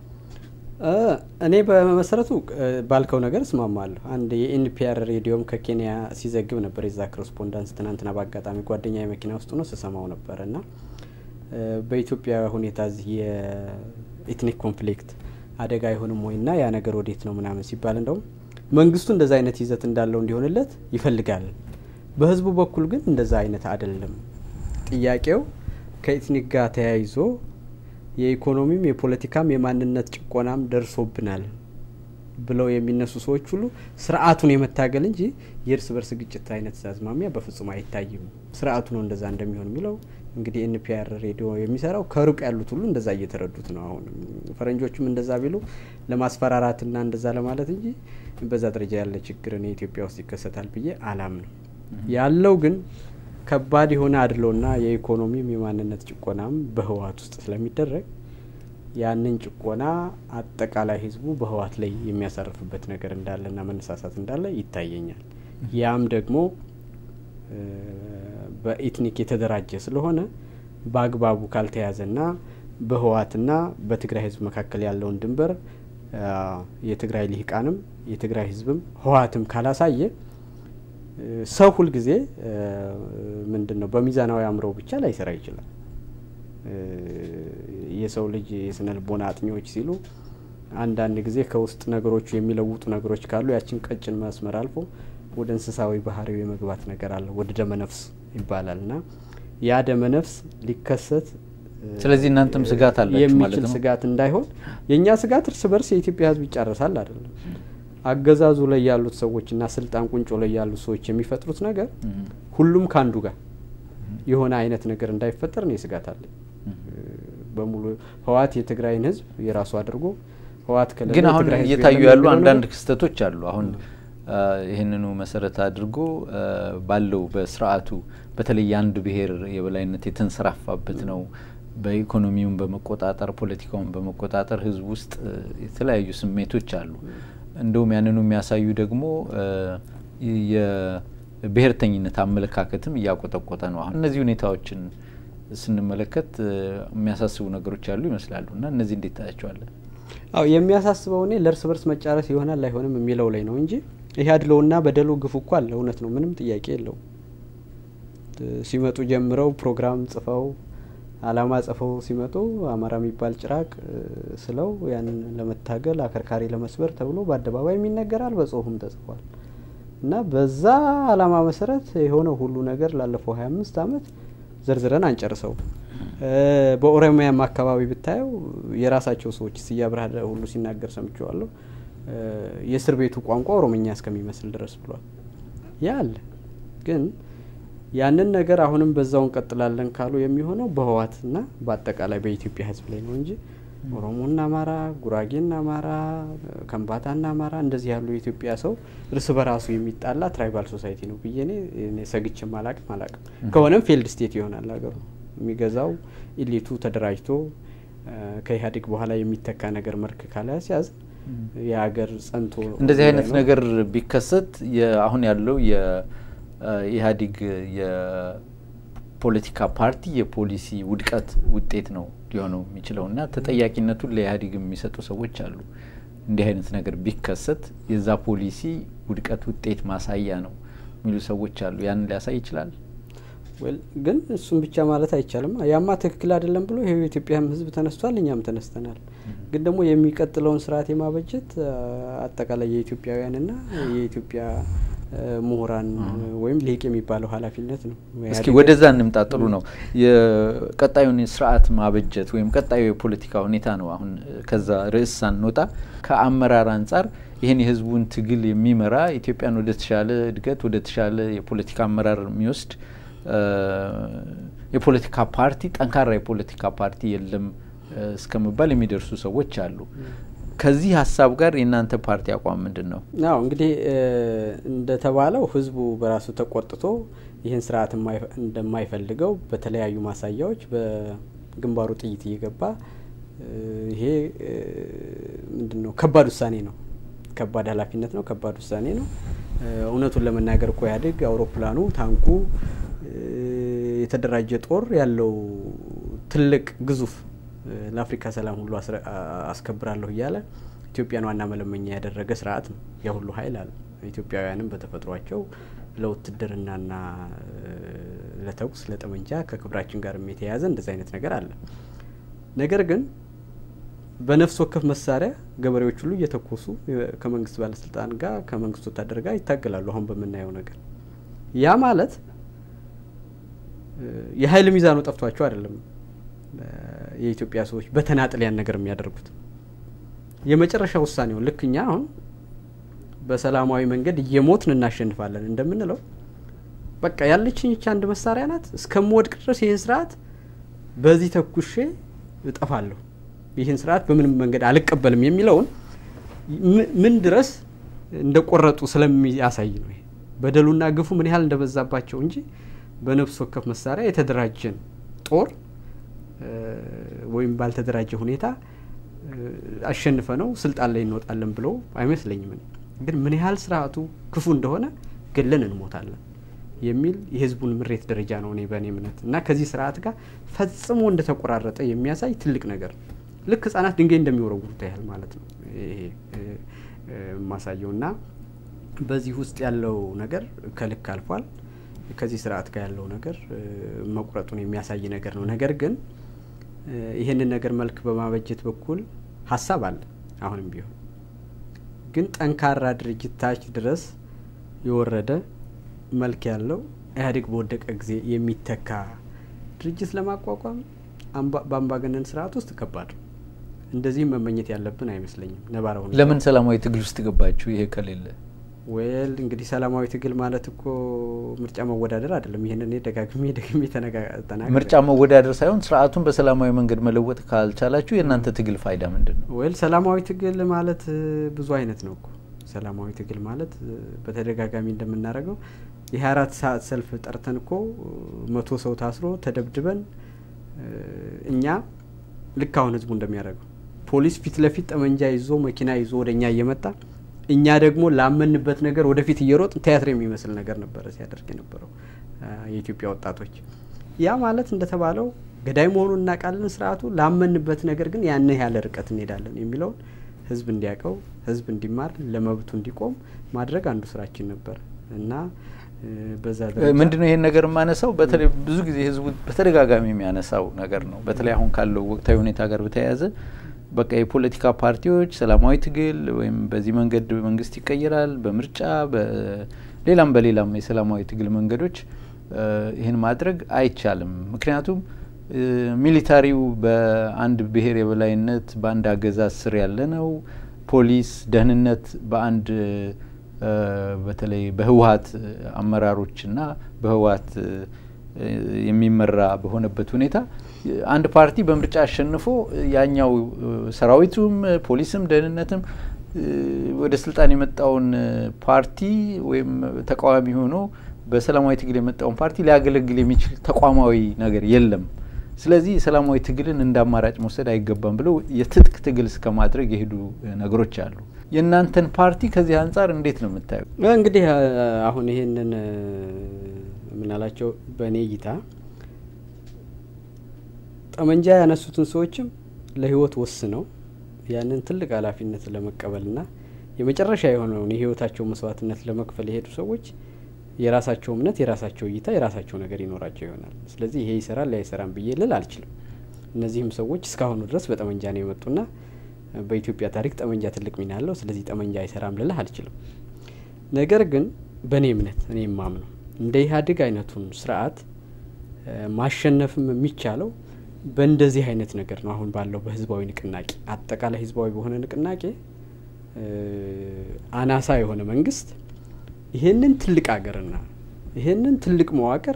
B: እኔ በመሰረቱ ባልከው ነገር እስማማለሁ። አንድ የኤንፒአር ሬዲዮም ከኬንያ ሲዘግብ ነበር የዛ ኮረስፖንዳንስ ትናንትና በአጋጣሚ ጓደኛ የመኪና ውስጥ ሆኖ ስሰማው ነበር እና በኢትዮጵያ ሁኔታ እዚህ የኤትኒክ ኮንፍሊክት አደጋ አይሆንም ወይ ና ያ ነገር ወዴት ነው ምናምን ሲባል እንደውም መንግስቱ እንደዛ አይነት ይዘት እንዳለው እንዲሆንለት ይፈልጋል። በህዝቡ በኩል ግን እንደዛ አይነት አይደለም። ጥያቄው ከኤትኒክ ጋር ተያይዞ የኢኮኖሚም የፖለቲካም የማንነት ጭቆናም ደርሶብናል ብለው የሚነሱ ሰዎች ሁሉ ስርዓቱን የመታገል እንጂ የእርስ በርስ ግጭት አይነት አዝማሚያ በፍጹም አይታይም። ስርዓቱ ነው እንደዛ እንደሚሆን የሚለው እንግዲህ ኤንፒአር ሬዲዮ የሚሰራው ከሩቅ ያሉት ሁሉ እንደዛ እየተረዱት ነው። አሁን ፈረንጆቹም እንደዛ ቢሉ ለማስፈራራትና እንደዛ ለማለት እንጂ በዛ ደረጃ ያለ ችግር እኔ ኢትዮጵያ ውስጥ ይከሰታል ብዬ አላምንም። ያለው ግን ከባድ የሆነ አድሎና የኢኮኖሚም የማንነት ጭቆናም በህወሀት ውስጥ ስለሚደረግ ያንን ጭቆና አጠቃላይ ህዝቡ በህወሀት ላይ የሚያሳርፍበት ነገር እንዳለና መነሳሳት እንዳለ ይታየኛል። ያም ደግሞ በኢትኒክ የተደራጀ ስለሆነ በአግባቡ ካልተያዘና በህወሀትና በትግራይ ህዝብ መካከል ያለውን ድንበር የትግራይ ልሂቃንም የትግራይ ህዝብም ህወሀትም ካላሳየ ሰው ሁልጊዜ ምንድን ነው በሚዛናዊ አእምሮ ብቻ ላይሰራ ይችላል። የሰው ልጅ የስነ ልቦና አጥኚዎች ሲሉ አንዳንድ ጊዜ ከውስጥ ነገሮቹ የሚለውጡ ነገሮች ካሉ ያችን ቀጭን መስመር አልፎ ወደ እንስሳዊ ባህሪው የመግባት ነገር አለ፣ ወደ ደመነፍስ ይባላል እና ያ ደመነፍስ ሊከሰት
A: ስለዚህ እናንተም ስጋት አላችሁ ማለት
B: የሚችል
A: ነው?
B: ስጋት እንዳይሆን የእኛ ስጋት እርስ በርስ የኢትዮጵያ ህዝብ ይጫረሳል አይደለም። አገዛዙ ላይ ያሉት ሰዎችና ስልጣን ቁንጮ ላይ ያሉት ሰዎች የሚፈጥሩት ነገር
A: እም፣
B: ሁሉም ከአንዱ ጋር የሆነ አይነት ነገር እንዳይፈጠር ነው ስጋት አለኝ። በሙሉ ህወሓት የትግራይን ህዝብ የራሱ አድርጎ ህወሓት ከሌለ
A: ግን አሁን
B: የትግራይ ህዝብ
A: እየታዩ
B: የለም
A: ያሉ
B: የሚለው
A: አንዳንድ
B: ነገር
A: ክስተቶች አሉ። አሁን አ፣ ይህንኑ መሰረት አድርጎ አ፣ ባለው በስርዓቱ በተለይ የአንድ ብሔር የበላይነት የተንሰራፋበት ነው። በኢኮኖሚውን በመቆጣጠር ፖለቲካውን በመቆጣጠር ህዝብ ውስጥ የተለያዩ ስሜቶች አሉ። እንደውም ያንኑ የሚያሳዩ ደግሞ የብሔርተኝነት አመለካከትም እያቆጠቆጠ ነው። አሁን እነዚህ ሁኔታዎችን ስንመለከት የሚያሳስቡ ነገሮች ያሉ ይመስላሉ እና እነዚህ እንዴት ታያቸዋለን?
B: አዎ የሚያሳስበው እኔ ለእርስ በርስ መጫረስ ይሆናል አይሆንም የሚለው ላይ ነው እንጂ ይህ አድሎውና በደሉ ግፉ እኮ አለ። እውነት ነው፣ ምንም ጥያቄ የለውም። ሲመጡ ጀምረው ፕሮግራም ጽፈው አላማ ጽፈው ሲመጡ አማራ የሚባል ጭራቅ ስለው ያንን ለመታገል አከርካሪ ለመስበር ተብሎ በአደባባይ ይነገራል፣ በጽሁፍም ተጽፏል እና በዛ አላማ መሰረት የሆነው ሁሉ ነገር ላለፈው ሀያ አምስት አመት ዘርዝረን አንጨርሰው። በኦሮሚያም አካባቢ ብታየው የራሳቸው ሰዎች ስዬ አብርሃ ሁሉ ሲናገር ሰምቼዋለሁ። የእስር ቤቱ ቋንቋ ኦሮምኛ እስከሚመስል ድረስ ብሏል። ያ አለ ግን ያንን ነገር አሁንም በዛው እንቀጥላለን ካሉ የሚሆነው በህወሓትና በአጠቃላይ በኢትዮጵያ ህዝብ ላይ ነው እንጂ ኦሮሞና አማራ፣ ጉራጌና አማራ፣ ከምባታና አማራ እንደዚህ ያሉ የኢትዮጵያ ሰው እርስ በራሱ የሚጣላ ትራይባል ሶሳይቲ ነው ብዬ እኔ ሰግቼም አላቅም አላቅም። ከሆነም ፌልድ ስቴት ይሆናል ሀገሩ የሚገዛው ኢሊቱ ተደራጅቶ ከኢህአዴግ በኋላ የሚተካ ነገር መልክ ካልያዝ የሀገር ጸንቶ
A: እንደዚህ አይነት ነገር ቢከሰት አሁን ያለው የኢህአዴግ የፖለቲካ ፓርቲ የፖሊሲ ውድቀት ውጤት ነው ሊሆነው የሚችለው እና ተጠያቂነቱን ለኢህአዴግ የሚሰጡ ሰዎች አሉ። እንዲህ አይነት ነገር ቢከሰት የዛ ፖሊሲ ውድቀት ውጤት ማሳያ ነው የሚሉ ሰዎች አሉ። ያንን ሊያሳይ ይችላል።
B: ግን እሱም ብቻ ማለት አይቻልም። ያማ ትክክል አይደለም ብሎ ይሄ የኢትዮጵያም ህዝብ ተነስቷል፣ እኛም ተነስተናል። ግን ደግሞ የሚቀጥለውን ስርዓት የማበጀት አጠቃላይ የኢትዮጵያውያንና የኢትዮጵያ ምሁራን ወይም ሊቅ የሚባለው ኃላፊነት ነው።
A: እስኪ ወደዛ እንምጣ። ጥሩ ነው። የቀጣዩን ስርዓት ማበጀት ወይም ቀጣዩ የፖለቲካ ሁኔታ ነው። አሁን ከዛ ርዕስ ሳንወጣ ከአመራር አንጻር ይህን የህዝቡን ትግል የሚመራ ኢትዮጵያን ወደ ተሻለ እድገት ወደ ተሻለ የፖለቲካ አመራር የሚወስድ የፖለቲካ ፓርቲ ጠንካራ የፖለቲካ ፓርቲ የለም እስከመባል የሚደርሱ ሰዎች አሉ። ከዚህ ሀሳብ ጋር የእናንተ ፓርቲ አቋም ምንድን ነው?
B: አዎ እንግዲህ እንደተባለው ህዝቡ በራሱ ተቆጥቶ ይህን ስርዓት እንደማይፈልገው በተለያዩ ማሳያዎች በግንባሩ ጥይት እየገባ ይሄ ምንድን ነው ከባድ ውሳኔ ነው። ከባድ ኃላፊነት ነው። ከባድ ውሳኔ ነው። እውነቱን ለመናገር እኮ ኢህአዴግ አውሮፕላኑ፣ ታንኩ፣ የተደራጀ ጦር ያለው ትልቅ ግዙፍ ለአፍሪካ ሰላም ሁሉ አስከብራለሁ እያለ ኢትዮጵያን ዋና መለመኛ ያደረገ ስርዓት ነው። ያ ሁሉ ሀይል አለ። ኢትዮጵያውያንም በተፈጥሯቸው ለውትድርናና ለተኩስ ለጠመንጃ ከክብራችን ጋር የተያያዘ እንደዚ አይነት ነገር አለ። ነገር ግን በነፍስ ወከፍ መሳሪያ ገበሬዎች ሁሉ እየተኮሱ ከመንግስት ባለስልጣን ጋር ከመንግስት ወታደር ጋር ይታገላሉ። አሁን በምናየው ነገር ያ ማለት የሀይል ሚዛኑ ጠፍቷቸው አይደለም። የኢትዮጵያ ሰዎች በተናጥል ያን ነገር የሚያደርጉት የመጨረሻ ውሳኔው ልክ እኛ አሁን በሰላማዊ መንገድ እየሞትን እናሸንፋለን እንደምንለው በቃ ያለችኝ ይቺ አንድ መሳሪያ ናት፣ እስከምወድቅ ድረስ ይህን ስርዓት በዚህ ተኩሼ እጠፋለሁ፣ ይህን ስርዓት በምንም መንገድ አልቀበልም የሚለውን ምን ድረስ እንደቆረጡ ስለሚያሳይ ነው። ይሄ በደሉና ግፉ ምን ያህል እንደበዛባቸው እንጂ በነፍስ ወከፍ መሳሪያ የተደራጀን ጦር ወይም ባልተደራጀ ሁኔታ አሸንፈ ነው ስልጣን ላይ እንወጣለን ብለው አይመስለኝም። ግን ምን ያህል ስርዓቱ ክፉ እንደሆነ ገለን እንሞታለን የሚል የህዝቡን ምሬት ደረጃ ነው እኔ በእኔ እምነት እና ከዚህ ስርዓት ጋር ፈጽሞ እንደተቆራረጠ የሚያሳይ ትልቅ ነገር ነው። ልክ ህጻናት ድንጋይ እንደሚወረውሩት ያህል ማለት ነው ይሄ የማሳየው እና በዚህ ውስጥ ያለው ነገር ከልክ አልፏል። ከዚህ ስርዓት ጋር ያለው ነገር መቁረጡን የሚያሳይ ነገር ነው። ነገር ግን ይህንን ነገር መልክ በማበጀት በኩል ሀሳብ አለ። አሁንም ቢሆን ግን ጠንካራ ድርጅት ታች ድረስ የወረደ መልክ ያለው ኢህአዴግ በወደቀ ጊዜ የሚተካ ድርጅት ለማቋቋም በአምባገነን ስርዓት ውስጥ ከባድ ነው። እንደዚህም መመኘት ያለብን አይመስለኝም። ነባራ
A: ለምን ሰላማዊ ትግል ውስጥ ገባችሁ? ይሄ ከሌለ
B: ወል እንግዲህ ሰላማዊ ትግል ማለት እኮ ምርጫ መወዳደር አይደለም። ይህን እኔ ደጋግሜ ደግሜ ተናገር
A: ምርጫ መወዳደር ሳይሆን ስርዓቱን በሰላማዊ መንገድ መለወጥ ካልቻላችሁ የእናንተ ትግል ፋይዳ ምንድን ነው?
B: ወል ሰላማዊ ትግል ማለት ብዙ አይነት ነው እኮ ሰላማዊ ትግል ማለት በተደጋጋሚ እንደምናደርገው የሀያ አራት ሰዓት ሰልፍ ጠርተን እኮ መቶ ሰው ታስሮ ተደብድበን እኛ ልክ አሁን ህዝቡ እንደሚያደርገው ፖሊስ ፊት ለፊት ጠመንጃ ይዞ መኪና ይዞ ወደ እኛ እየመጣ እኛ ደግሞ ላመንበት ነገር ወደፊት እየሮጥ ቲያትር የሚመስል ነገር ነበረ ሲያደርግ የነበረው የኢትዮጵያ ወጣቶች። ያ ማለት እንደተባለው ገዳይ መሆኑን እናውቃለን። ስርዓቱ ላመንበት ነገር ግን ያን ያለ ርቀት እንሄዳለን የሚለውን ህዝብ እንዲያውቀው፣ ህዝብ እንዲማር፣ ለመብቱ እንዲቆም ማድረግ አንዱ ስራችን ነበር እና በዛ
A: ምንድን ነው ይሄን ነገር የማነሳው በተለይ ብዙ ጊዜ ህዝቡ በተደጋጋሚ የሚያነሳው ነገር ነው። በተለይ አሁን ካለው ወቅታዊ ሁኔታ ጋር በተያያዘ በቃ የፖለቲካ ፓርቲዎች ሰላማዊ ትግል ወይም በዚህ መንገድ መንግስት ይቀየራል በምርጫ በሌላም በሌላም የሰላማዊ ትግል መንገዶች ይህን ማድረግ አይቻልም። ምክንያቱም ሚሊታሪው በአንድ ብሔር የበላይነት በአንድ አገዛዝ ስር ያለ ነው። ፖሊስ፣ ደህንነት በአንድ በተለይ በህወሀት አመራሮችና በህወሀት የሚመራ በሆነበት ሁኔታ አንድ ፓርቲ በምርጫ አሸንፎ ያኛው ሰራዊቱም ፖሊስም ደህንነትም ወደ ስልጣን የመጣውን ፓርቲ ወይም ተቃዋሚ ሆኖ በሰላማዊ ትግል የመጣውን ፓርቲ ሊያገለግል የሚችል ተቋማዊ ነገር የለም። ስለዚህ ሰላማዊ ትግልን እንደ አማራጭ መውሰድ አይገባም ብለው የትጥቅ ትግል እስከ ማድረግ የሄዱ ነገሮች አሉ። የእናንተን ፓርቲ ከዚህ አንጻር እንዴት ነው የምታየው?
B: እንግዲህ አሁን ይሄንን ምናላቸው በእኔ እይታ ጠመንጃ ያነሱትን ሰዎችም ለህይወት ወስነው ያንን ትልቅ ኃላፊነት ለመቀበልና የመጨረሻ የሆነውን የህይወታቸው መስዋዕትነት ለመክፈል የሄዱ ሰዎች የራሳቸው እምነት፣ የራሳቸው እይታ፣ የራሳቸው ነገር ይኖራቸው ይሆናል። ስለዚህ ይሄ ይሰራል ያ ይሰራም ብዬ ልል አልችልም። እነዚህም ሰዎች እስካሁኑ ድረስ በጠመንጃ ነው የመጡና በኢትዮጵያ ታሪክ ጠመንጃ ትልቅ ሚና አለው። ስለዚህ ጠመንጃ አይሰራም ልልህ አልችልም። ነገር ግን በእኔ እምነት እኔ የማምነው እንደ ኢህአዴግ አይነቱን ስርዓት ማሸነፍም የሚቻለው በእንደዚህ አይነት ነገር ነው። አሁን ባለው በህዝባዊ ንቅናቄ አጠቃላይ ህዝባዊ በሆነ ንቅናቄ አናሳ የሆነ መንግስት ይሄንን ትልቅ ሀገርና ይሄንን ትልቅ መዋቅር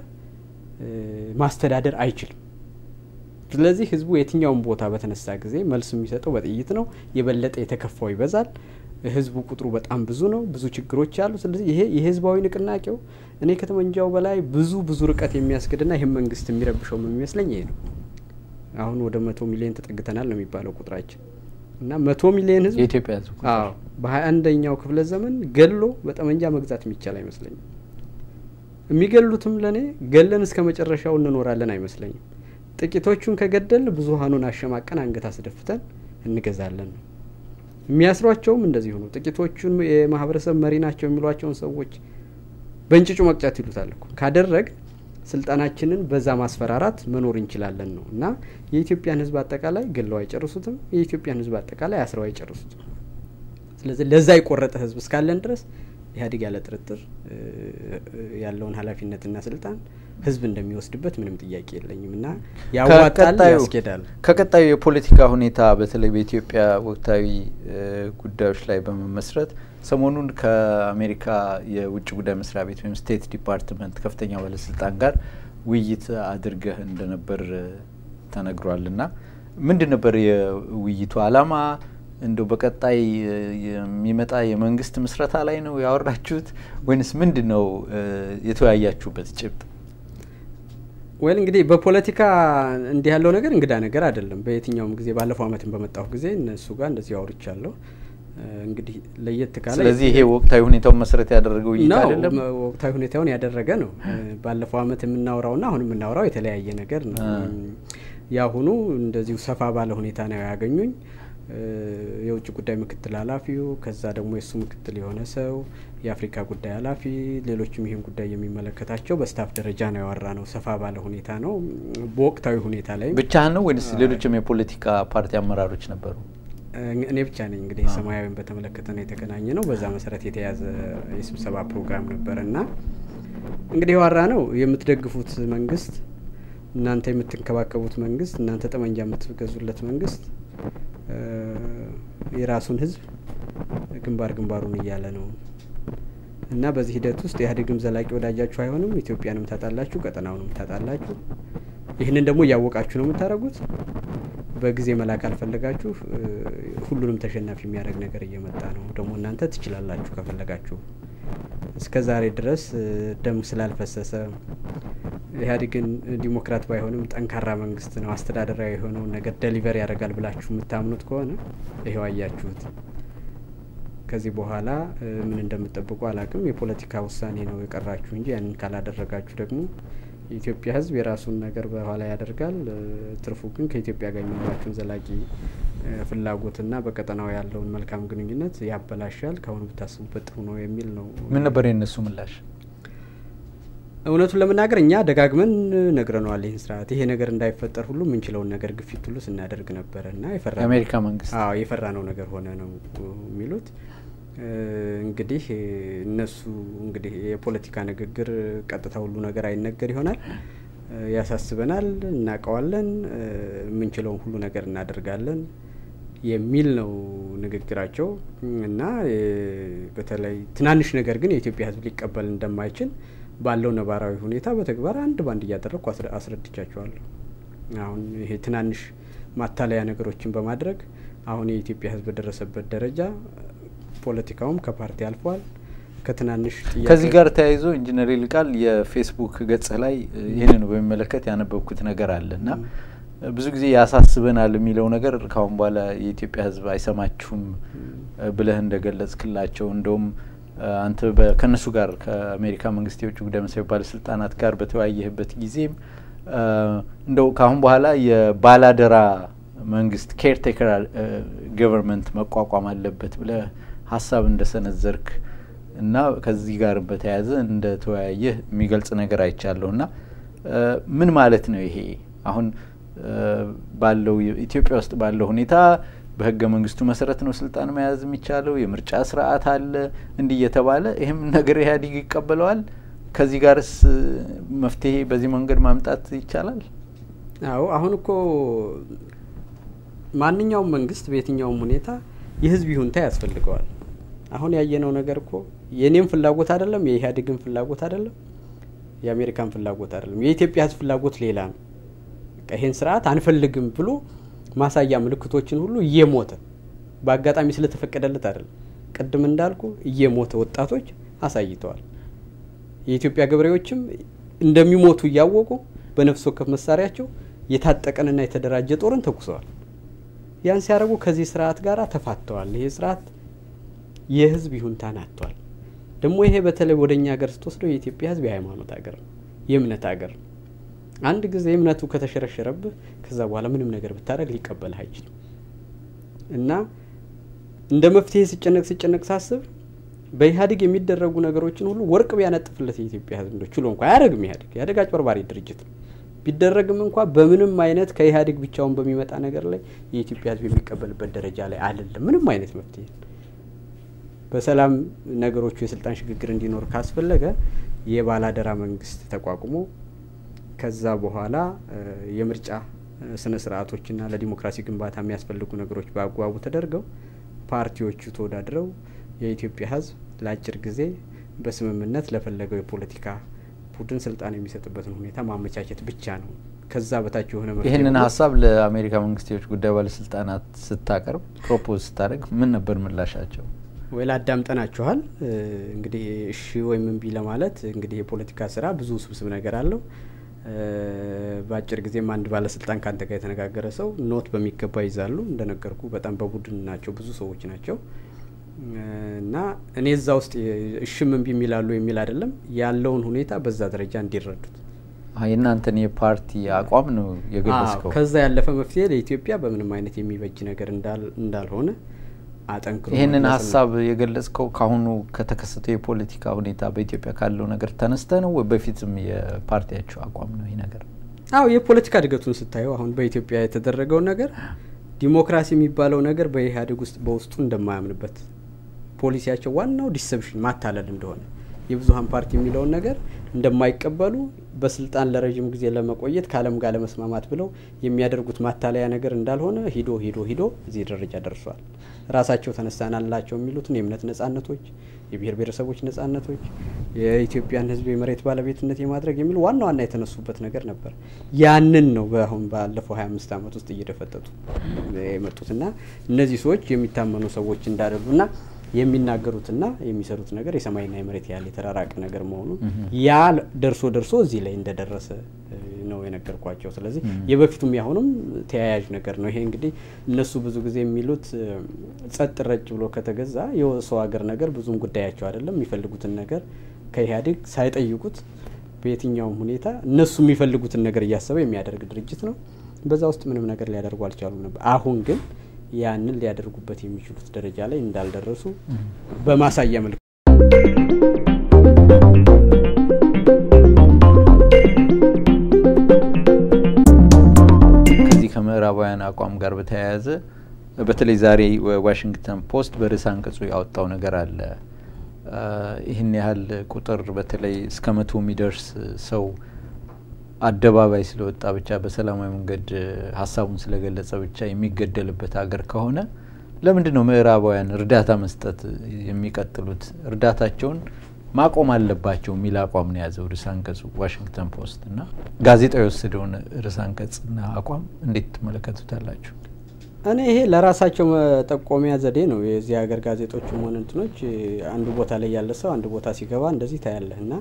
B: ማስተዳደር አይችልም። ስለዚህ ህዝቡ የትኛውን ቦታ በተነሳ ጊዜ መልስ የሚሰጠው በጥይት ነው። የበለጠ የተከፋው ይበዛል። ህዝቡ ቁጥሩ በጣም ብዙ ነው። ብዙ ችግሮች አሉ። ስለዚህ ይሄ የህዝባዊ ንቅናቄው እኔ ከተመንጃው በላይ ብዙ ብዙ ርቀት የሚያስገድና ይህም መንግስት የሚረብሸው የሚመስለኝ ይሄ ነው። አሁን ወደ መቶ ሚሊዮን ተጠግተናል ነው የሚባለው ቁጥራችን እና መቶ ሚሊዮን ህዝብ
A: የኢትዮጵያ ህዝብ
B: አዎ በሀያ አንደኛው ክፍለ ዘመን ገሎ በጠመንጃ መግዛት የሚቻል አይመስለኝም። የሚገሉትም ለእኔ ገለን እስከ መጨረሻው እንኖራለን አይመስለኝም። ጥቂቶቹን ከገደል ብዙሀኑን አሸማቀን አንገት አስደፍተን እንገዛለን ነው። የሚያስሯቸውም እንደዚሁ ነው። ጥቂቶቹን የማህበረሰብ መሪ ናቸው የሚሏቸውን ሰዎች በእንጭጩ መቅጨት ይሉታል እኮ ካደረግ ስልጣናችንን በዛ ማስፈራራት መኖር እንችላለን ነው እና የኢትዮጵያን ህዝብ አጠቃላይ ገለው አይጨርሱትም። የኢትዮጵያን ህዝብ አጠቃላይ አስረው አይጨርሱትም። ስለዚህ ለዛ የቆረጠ ህዝብ እስካለን ድረስ ኢህአዴግ ያለ ጥርጥር ያለውን ኃላፊነትና ስልጣን ህዝብ እንደሚወስድበት ምንም ጥያቄ የለኝም እና ያዋጣል፣ ያስኬዳል።
A: ከቀጣዩ የፖለቲካ ሁኔታ በተለይ በኢትዮጵያ ወቅታዊ ጉዳዮች ላይ በመመስረት ሰሞኑን ከአሜሪካ የውጭ ጉዳይ መስሪያ ቤት ወይም ስቴት ዲፓርትመንት ከፍተኛ ባለስልጣን ጋር ውይይት አድርገህ እንደነበር ተነግሯል እና ምንድን ነበር የውይይቱ አላማ? እንደው በቀጣይ የሚመጣ የመንግስት ምስረታ ላይ ነው ያወራችሁት ወይንስ ምንድን ነው የተወያያችሁበት ጭብጥ?
B: ወይል እንግዲህ በፖለቲካ እንዲህ ያለው ነገር እንግዳ ነገር አይደለም። በየትኛውም ጊዜ ባለፈው አመትን በመጣሁ ጊዜ እነሱ ጋር እንደዚህ አውርቻለሁ። እንግዲህ ለየት ካለ
A: ስለዚህ ይሄ ወቅታዊ ሁኔታውን መሰረት ያደረገው ውይይት አይደለም።
B: ወቅታዊ ሁኔታውን ያደረገ ነው። ባለፈው አመት የምናወራውና አሁን የምናወራው የተለያየ ነገር ነው። የአሁኑ እንደዚሁ ሰፋ ባለ ሁኔታ ነው ያገኙኝ። የውጭ ጉዳይ ምክትል ኃላፊው ከዛ ደግሞ የእሱ ምክትል የሆነ ሰው የአፍሪካ ጉዳይ ኃላፊ ሌሎችም ይህን ጉዳይ የሚመለከታቸው በስታፍ ደረጃ ነው ያወራ ነው። ሰፋ ባለ ሁኔታ ነው። በወቅታዊ ሁኔታ ላይ
A: ብቻህን ነው ወይንስ ሌሎችም የፖለቲካ ፓርቲ አመራሮች ነበሩ?
B: እኔ ብቻ ነኝ። እንግዲህ ሰማያዊን በተመለከተ ነው የተገናኘ ነው። በዛ መሰረት የተያዘ የስብሰባ ፕሮግራም ነበረ እና እንግዲህ የዋራ ነው የምትደግፉት መንግስት፣ እናንተ የምትንከባከቡት መንግስት፣ እናንተ ጠመንጃ የምትገዙለት መንግስት የራሱን ህዝብ ግንባር ግንባሩን እያለ ነው እና በዚህ ሂደት ውስጥ ኢህአዴግም ዘላቂ ወዳጃችሁ አይሆንም፣ ኢትዮጵያንም ታጣላችሁ፣ ቀጠናውንም ታጣላችሁ። ይህንን ደግሞ እያወቃችሁ ነው የምታደርጉት። በጊዜ መላክ አልፈለጋችሁ ሁሉንም ተሸናፊ የሚያደርግ ነገር እየመጣ ነው። ደግሞ እናንተ ትችላላችሁ ከፈለጋችሁ። እስከ ዛሬ ድረስ ደም ስላልፈሰሰ ኢህአዴግን ዲሞክራት ባይሆንም ጠንካራ መንግስት ነው፣ አስተዳደራዊ የሆነውን ነገር ደሊቨር ያደርጋል ብላችሁ የምታምኑት ከሆነ ይሄው አያችሁት። ከዚህ በኋላ ምን እንደምጠብቁ አላቅም። የፖለቲካ ውሳኔ ነው የቀራችሁ እንጂ ያንን ካላደረጋችሁ ደግሞ የኢትዮጵያ ሕዝብ የራሱን ነገር በኋላ ያደርጋል። ትርፉ ግን ከኢትዮጵያ ጋር የሚኖራችሁን ዘላቂ ፍላጎትና በቀጠናው ያለውን መልካም ግንኙነት ያበላሻል። ከአሁኑ ብታስቡበት ጥሩ ነው የሚል ነው።
A: ምን ነበር የእነሱ ምላሽ?
B: እውነቱን ለመናገር እኛ ደጋግመን ነግረነዋል። ይህን ስርዓት ይሄ ነገር እንዳይፈጠር ሁሉ የምንችለውን ነገር ግፊት ሁሉ ስናደርግ ነበረ እና የፈራ
A: የአሜሪካ መንግስት
B: አዎ የፈራ ነው ነገር ሆነ ነው የሚሉት። እንግዲህ እነሱ እንግዲህ የፖለቲካ ንግግር ቀጥታ ሁሉ ነገር አይነገር ይሆናል። ያሳስበናል፣ እናውቀዋለን፣ የምንችለውን ሁሉ ነገር እናደርጋለን የሚል ነው ንግግራቸው እና በተለይ ትናንሽ ነገር ግን የኢትዮጵያ ሕዝብ ሊቀበል እንደማይችል ባለው ነባራዊ ሁኔታ በተግባር አንድ ባንድ እያደረግኩ አስረድቻቸዋለሁ። አሁን ይሄ ትናንሽ ማታለያ ነገሮችን በማድረግ አሁን የኢትዮጵያ ሕዝብ በደረሰበት ደረጃ ፖለቲካውም ከፓርቲ አልፏል። ከትናንሽ
A: ከዚህ ጋር ተያይዞ ኢንጂነር ይልቃል የፌስቡክ ገጽ ላይ ይህንን በሚመለከት ያነበብኩት ነገር አለ እና ብዙ ጊዜ ያሳስበናል የሚለው ነገር ካሁን በኋላ የኢትዮጵያ ሕዝብ አይሰማችሁም ብለህ እንደገለጽክላቸው እንደውም አንተ ከእነሱ ጋር ከአሜሪካ መንግስት የውጭ ጉዳይ መስሪያ ባለስልጣናት ጋር በተወያየህበት ጊዜም እንደው ካሁን በኋላ የባላደራ መንግስት ኬርቴከር ገቨርንመንት መቋቋም አለበት ብለህ ሀሳብ እንደሰነዘርክ እና ከዚህ ጋር በተያያዘ እንደተወያየህ የሚገልጽ ነገር አይቻለሁ እና ምን ማለት ነው ይሄ አሁን ባለው ኢትዮጵያ ውስጥ ባለው ሁኔታ በህገ መንግስቱ መሰረት ነው ስልጣን መያዝ የሚቻለው። የምርጫ ስርዓት አለ እንዲህ እየተባለ ይህም ነገር ኢህአዴግ ይቀበለዋል። ከዚህ ጋርስ መፍትሄ በዚህ መንገድ ማምጣት ይቻላል?
B: አዎ አሁን እኮ ማንኛውም መንግስት በየትኛውም ሁኔታ የህዝብ ይሁንታ ያስፈልገዋል። አሁን ያየነው ነገር እኮ የእኔም ፍላጎት አይደለም፣ የኢህአዴግን ፍላጎት አይደለም፣ የአሜሪካን ፍላጎት አይደለም። የኢትዮጵያ ህዝብ ፍላጎት ሌላ ነው። ይህን ስርዓት አንፈልግም ብሎ ማሳያ ምልክቶችን ሁሉ እየሞተ በአጋጣሚ ስለተፈቀደለት አይደለም። ቅድም እንዳልኩ እየሞተ ወጣቶች አሳይተዋል። የኢትዮጵያ ገበሬዎችም እንደሚሞቱ እያወቁ በነፍስ ወከፍ መሳሪያቸው የታጠቀንና የተደራጀ ጦርን ተኩሰዋል። ያን ሲያደርጉ ከዚህ ስርዓት ጋር ተፋተዋል። ይሄ ስርዓት የህዝብ ይሁንታን አጥቷል። ደግሞ ይሄ በተለይ ወደ እኛ ሀገር ስትወስደው የኢትዮጵያ ህዝብ የሃይማኖት ሀገር ነው፣ የእምነት ሀገር ነው። አንድ ጊዜ እምነቱ ከተሸረሸረብህ ከዛ በኋላ ምንም ነገር ብታደረግ ሊቀበልህ አይችልም። እና እንደ መፍትሄ ሲጨነቅ ሲጨነቅ ሳስብ በኢህአዴግ የሚደረጉ ነገሮችን ሁሉ ወርቅ ቢያነጥፍለት የኢትዮጵያ ህዝብ እንደ ችሎ እንኳ አያደርግም። ኢህአዴግ ኢህአዴግ አጭበርባሪ ድርጅት ነው። ቢደረግም እንኳ በምንም አይነት ከኢህአዴግ ብቻውን በሚመጣ ነገር ላይ የኢትዮጵያ ህዝብ የሚቀበልበት ደረጃ ላይ አይደለም። ምንም አይነት መፍትሄ በሰላም ነገሮቹ የስልጣን ሽግግር እንዲኖር ካስፈለገ የባላደራ መንግስት ተቋቁሞ ከዛ በኋላ የምርጫ ስነ ስርዓቶችና ለዲሞክራሲ ግንባታ የሚያስፈልጉ ነገሮች በአግባቡ ተደርገው ፓርቲዎቹ ተወዳድረው የኢትዮጵያ ህዝብ ለአጭር ጊዜ በስምምነት ለፈለገው የፖለቲካ ቡድን ስልጣን የሚሰጥበትን ሁኔታ ማመቻቸት ብቻ ነው። ከዛ በታች የሆነ
A: ይህንን ሀሳብ ለአሜሪካ መንግስት የውጭ ጉዳይ ባለስልጣናት ስታቀርብ ፕሮፖዝ ስታደርግ ምን ነበር ምላሻቸው?
B: ወይ ላዳምጠናችኋል። እንግዲህ እሺ ወይም እምቢ ለማለት እንግዲህ የፖለቲካ ስራ ብዙ ውስብስብ ነገር አለው። በአጭር ጊዜም አንድ ባለስልጣን ከአንተ ጋር የተነጋገረ ሰው ኖት በሚገባ ይዛሉ። እንደነገርኩ በጣም በቡድን ናቸው፣ ብዙ ሰዎች ናቸው እና እኔ እዛ ውስጥ እሽም እምቢ የሚላሉ የሚል አይደለም ያለውን ሁኔታ በዛ ደረጃ እንዲረዱት
A: የእናንተን የፓርቲ አቋም ነው የገለጽከው።
B: ከዛ ያለፈ መፍትሄ ለኢትዮጵያ በምንም አይነት የሚበጅ ነገር እንዳልሆነ አጠንክሮ
A: ይህንን ሀሳብ የገለጽከው ካሁኑ ከተከሰተው የፖለቲካ ሁኔታ በኢትዮጵያ ካለው ነገር ተነስተ ነው ወይ በፊትም የፓርቲያቸው አቋም ነው ይህ ነገር?
B: አዎ የፖለቲካ እድገቱን ስታየው አሁን በኢትዮጵያ የተደረገው ነገር ዲሞክራሲ የሚባለው ነገር በኢህአዴግ ውስጥ በውስጡ እንደማያምንበት ፖሊሲያቸው ዋናው ዲሰፕሽን ማታለል እንደሆነ የብዙሀን ፓርቲ የሚለውን ነገር እንደማይቀበሉ በስልጣን ለረዥም ጊዜ ለመቆየት ከዓለም ጋር ለመስማማት ብለው የሚያደርጉት ማታለያ ነገር እንዳልሆነ ሂዶ ሂዶ ሂዶ እዚህ ደረጃ ደርሷል። ራሳቸው ተነሳናላቸው የሚሉትን የእምነት ነጻነቶች፣ የብሔር ብሔረሰቦች ነጻነቶች፣ የኢትዮጵያን ሕዝብ የመሬት ባለቤትነት የማድረግ የሚል ዋና ዋና የተነሱበት ነገር ነበር። ያንን ነው በአሁን ባለፈው ሀያ አምስት ዓመት ውስጥ እየደፈጠጡ የመጡትና እነዚህ ሰዎች የሚታመኑ ሰዎች እንዳደሉና የሚናገሩትና የሚሰሩት ነገር የሰማይና የመሬት ያህል የተራራቀ ነገር መሆኑን ያ ደርሶ ደርሶ እዚህ ላይ እንደደረሰ ነው የነገርኳቸው። ስለዚህ የበፊቱም ያሁኑም ተያያዥ ነገር ነው። ይሄ እንግዲህ እነሱ ብዙ ጊዜ የሚሉት ጸጥ ረጭ ብሎ ከተገዛ የሰው ሀገር ነገር ብዙም ጉዳያቸው አይደለም። የሚፈልጉትን ነገር ከኢህአዴግ ሳይጠይቁት በየትኛውም ሁኔታ እነሱ የሚፈልጉትን ነገር እያሰበ የሚያደርግ ድርጅት ነው። በዛ ውስጥ ምንም ነገር ሊያደርጉ አልቻሉም ነበር። አሁን ግን ያንን ሊያደርጉበት የሚችሉት ደረጃ ላይ እንዳልደረሱ በማሳያ መልክ
A: ከዚህ ከምዕራባውያን አቋም ጋር በተያያዘ በተለይ ዛሬ ዋሽንግተን ፖስት በርዕሰ አንቀጹ ያወጣው ነገር አለ። ይህን ያህል ቁጥር በተለይ እስከ መቶ የሚደርስ ሰው አደባባይ ስለወጣ ብቻ በሰላማዊ መንገድ ሀሳቡን ስለገለጸ ብቻ የሚገደልበት ሀገር ከሆነ ለምንድን ነው ምዕራባውያን እርዳታ መስጠት የሚቀጥሉት? እርዳታቸውን ማቆም አለባቸው የሚል አቋም ነው የያዘው ርዕሰ አንቀጹ ዋሽንግተን ፖስት እና ጋዜጣው የወሰደውን ርዕሰ አንቀጽና አቋም እንዴት ትመለከቱታላችሁ?
B: እኔ ይሄ ለራሳቸው መጠቆሚያ ዘዴ ነው። የዚህ ሀገር ጋዜጦችም ሆነ እንትኖች አንዱ ቦታ ላይ ያለ ሰው አንድ ቦታ ሲገባ እንደዚህ ታያለህ እና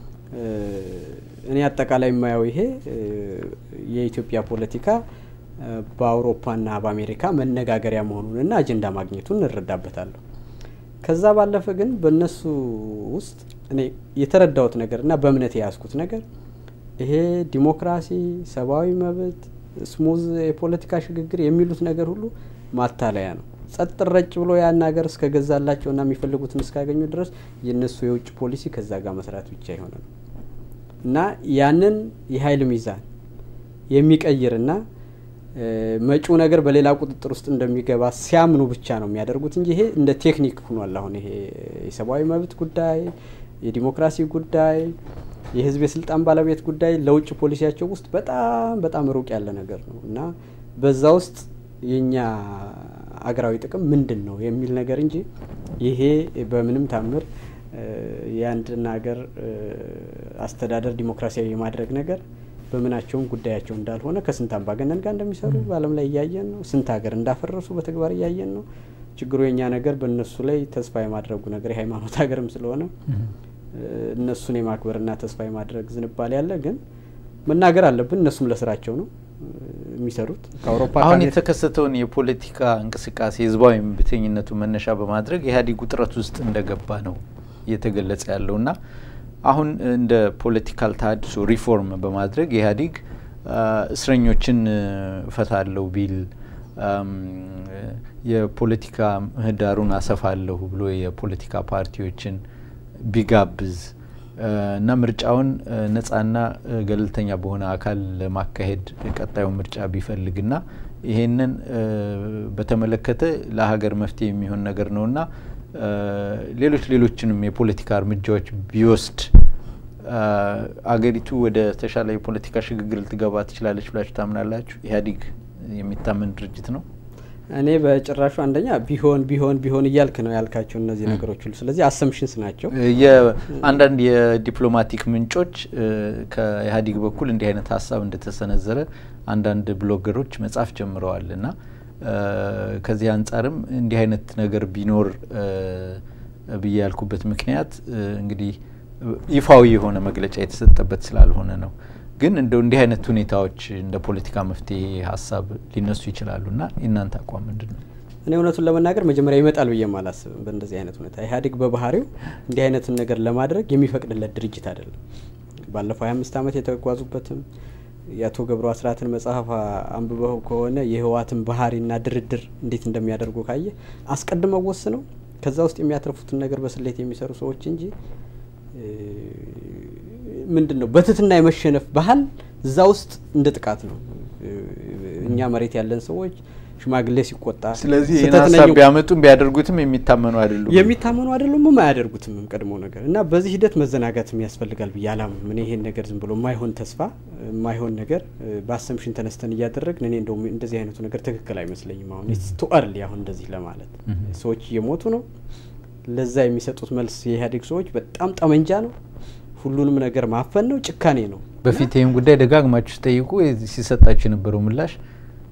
B: እኔ አጠቃላይ የማየው ይሄ የኢትዮጵያ ፖለቲካ በአውሮፓና በአሜሪካ መነጋገሪያ መሆኑንና አጀንዳ ማግኘቱን እንረዳበታለሁ። ከዛ ባለፈ ግን በእነሱ ውስጥ እኔ የተረዳሁት ነገርና በእምነት የያዝኩት ነገር ይሄ ዲሞክራሲ፣ ሰብአዊ መብት፣ ስሙዝ የፖለቲካ ሽግግር የሚሉት ነገር ሁሉ ማታለያ ነው። ጸጥ ረጭ ብሎ ያን ሀገር እስከገዛላቸውና የሚፈልጉትን እስካገኙ ድረስ የእነሱ የውጭ ፖሊሲ ከዛ ጋር መስራት ብቻ የሆነ ነው እና ያንን የሀይል ሚዛን የሚቀይርና መጪው ነገር በሌላ ቁጥጥር ውስጥ እንደሚገባ ሲያምኑ ብቻ ነው የሚያደርጉት እንጂ ይሄ እንደ ቴክኒክ ሆኗል። አሁን ይሄ የሰብአዊ መብት ጉዳይ፣ የዲሞክራሲ ጉዳይ፣ የህዝብ የስልጣን ባለቤት ጉዳይ ለውጭ ፖሊሲያቸው ውስጥ በጣም በጣም ሩቅ ያለ ነገር ነው እና በዛ ውስጥ የእኛ አገራዊ ጥቅም ምንድን ነው የሚል ነገር እንጂ ይሄ በምንም ታምር የአንድን ሀገር አስተዳደር ዲሞክራሲያዊ የማድረግ ነገር በምናቸውም ጉዳያቸው እንዳልሆነ ከስንት አምባገነን ጋር እንደሚሰሩ በዓለም ላይ እያየን ነው። ስንት ሀገር እንዳፈረሱ በተግባር እያየን ነው። ችግሩ የኛ ነገር በእነሱ ላይ ተስፋ የማድረጉ ነገር የሃይማኖት ሀገርም ስለሆነ እነሱን የማክበርና ተስፋ የማድረግ ዝንባሌ ያለ ግን መናገር አለብን። እነሱም ለስራቸው ነው የሚሰሩት። ከአውሮፓ
A: አሁን የተከሰተውን የፖለቲካ እንቅስቃሴ ህዝባዊ እምቢተኝነቱ መነሻ በማድረግ ኢህአዴግ ውጥረት ውስጥ እንደገባ ነው እየተገለጸ ያለው እና አሁን እንደ ፖለቲካል ተሀድሶ ሪፎርም በማድረግ ኢህአዴግ እስረኞችን እፈታለሁ ቢል የፖለቲካ ምህዳሩን አሰፋለሁ ብሎ የፖለቲካ ፓርቲዎችን ቢጋብዝ እና ምርጫውን ነጻና ገለልተኛ በሆነ አካል ለማካሄድ ቀጣዩ ምርጫ ቢፈልግና ይሄንን በተመለከተ ለሀገር መፍትሄ የሚሆን ነገር ነውና ሌሎች ሌሎችንም የፖለቲካ እርምጃዎች ቢወስድ አገሪቱ ወደ ተሻለ የፖለቲካ ሽግግር ልትገባ ትችላለች ብላችሁ ታምናላችሁ? ኢህአዴግ የሚታመን ድርጅት ነው?
B: እኔ በጭራሹ አንደኛ ቢሆን ቢሆን ቢሆን እያልክ ነው ያልካቸው እነዚህ ነገሮች ሁሉ ስለዚህ አሰምሽንስ ናቸው።
A: አንዳንድ የዲፕሎማቲክ ምንጮች ከኢህአዴግ በኩል እንዲህ አይነት ሀሳብ እንደተሰነዘረ አንዳንድ ብሎገሮች መጻፍ ጀምረዋል እና ከዚህ አንጻርም እንዲህ አይነት ነገር ቢኖር ብዬ ያልኩበት ምክንያት እንግዲህ ይፋዊ የሆነ መግለጫ የተሰጠበት ስላልሆነ ነው። ግን እንደው እንዲህ አይነት ሁኔታዎች እንደ ፖለቲካ መፍትሄ ሀሳብ ሊነሱ ይችላሉ እና የእናንተ አቋም ምንድን ነው?
B: እኔ እውነቱን ለመናገር መጀመሪያ ይመጣል ብዬ አላስብም። በእንደዚህ አይነት ሁኔታ ኢህአዴግ በባህሪው እንዲህ አይነትን ነገር ለማድረግ የሚፈቅድለት ድርጅት አይደለም። ባለፈው ሀያ አምስት ዓመት የተጓዙበትም የአቶ ገብሩ አስራትን መጽሐፍ አንብበው ከሆነ የህወሓትን ባህሪና ድርድር እንዴት እንደሚያደርጉ ካየ አስቀድመው ወስነው ከዛ ውስጥ የሚያተርፉትን ነገር በስሌት የሚሰሩ ሰዎች እንጂ ምንድን ነው በትትና የመሸነፍ ባህል እዛ ውስጥ እንደ ጥቃት ነው። እኛ መሬት ያለን ሰዎች ሽማግሌ ሲቆጣ
A: ስለዚህ ይህን ሀሳብ ቢያመጡም ቢያደርጉትም የሚታመኑ አይደሉም
B: የሚታመኑ አይደሉም አያደርጉትም ቀድሞ ነገር እና በዚህ ሂደት መዘናጋትም ያስፈልጋል ብዬ አላምንም። እኔ ይሄን ነገር ዝም ብሎ የማይሆን ተስፋ የማይሆን ነገር በአሰምሽን ተነስተን እያደረግን እኔ እንደውም እንደዚህ አይነቱ ነገር ትክክል አይመስለኝም። አሁን ቱ አርሊ አሁን እንደዚህ ለማለት ሰዎች እየሞቱ ነው። ለዛ የሚሰጡት መልስ የኢህአዴግ ሰዎች በጣም ጠመንጃ ነው። ሁሉንም ነገር ማፈን ነው፣ ጭካኔ ነው።
A: በፊት ይህን ጉዳይ ደጋግማችሁ ሲጠይቁ ሲሰጣችሁ የነበረው ምላሽ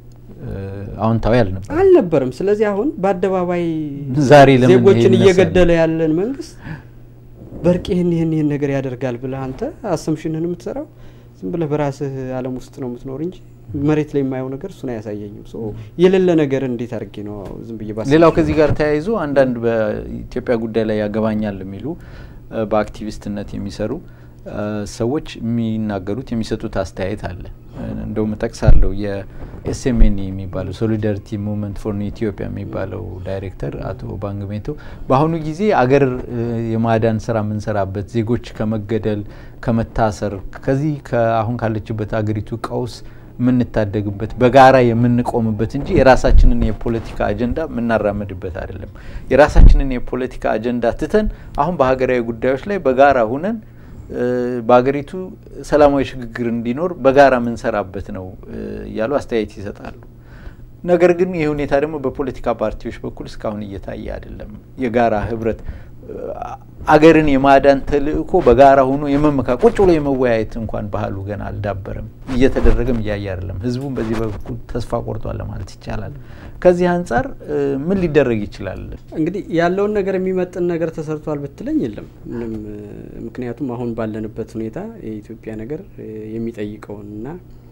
A: አዎንታዊ አልነበረም
B: አልነበረም። ስለዚህ አሁን በአደባባይ
A: ዛሬ ለምን
B: ዜጎችን
A: ይሄን
B: እየገደለ ያለን መንግስት በእርቅ ይህን ይህን ይህን ነገር ያደርጋል ብለህ አንተ አሰምሽንህን የምትሰራው ዝም ብለህ በራስህ ዓለም ውስጥ ነው የምትኖር እንጂ መሬት ላይ የማየው ነገር እሱን አያሳየኝም። ሶ የሌለ ነገር እንዴት አድርጌ ነው ዝም ብዬ ባስ
A: ሌላው ከዚህ ጋር ተያይዞ አንዳንድ በኢትዮጵያ ጉዳይ ላይ ያገባኛል የሚሉ እ፣ በአክቲቪስትነት የሚሰሩ እ፣ ሰዎች የሚናገሩት የሚሰጡት አስተያየት አለ። እ፣ እንደውም እጠቅሳለሁ የኤስኤምኤን የሚባለው ሶሊዳሪቲ ሙቭመንት ፎር ኒው ኢትዮጵያ የሚባለው ዳይሬክተር አቶ ባንግሜቶ በአሁኑ ጊዜ አገር እ፣ የማዳን ስራ የምንሰራበት ዜጎች ከመገደል ከመታሰር ከዚህ አሁን ካለችበት አገሪቱ ቀውስ የምንታደግበት በጋራ የምንቆምበት እንጂ የራሳችንን የፖለቲካ አጀንዳ የምናራምድበት አይደለም። የራሳችንን የፖለቲካ አጀንዳ ትተን አሁን በሀገራዊ ጉዳዮች ላይ በጋራ ሁነን እ፣ በሀገሪቱ ሰላማዊ ሽግግር እንዲኖር በጋራ የምንሰራበት ነው እ፣ እያሉ አስተያየት ይሰጣሉ። ነገር ግን ይህ ሁኔታ ደግሞ በፖለቲካ ፓርቲዎች በኩል እስካሁን እየታየ አይደለም። የጋራ ህብረት እ፣ አገርን የማዳን ተልእኮ በጋራ ሆኖ የመመካ ቁጭ ብሎ የመወያየት እንኳን ባህሉ ገና አልዳበረም። እየተደረገም እያየ አይደለም። ህዝቡም በዚህ በኩል ተስፋ ቆርጧል ለማለት ይቻላል። ከዚህ አንጻር እ፣ ምን ሊደረግ ይችላል?
B: እንግዲህ ያለውን ነገር የሚመጥን ነገር ተሰርቷል ብትለኝ የለም ምንም። እ፣ ምክንያቱም አሁን ባለንበት ሁኔታ የኢትዮጵያ ነገር እ፣ የሚጠይቀውን እና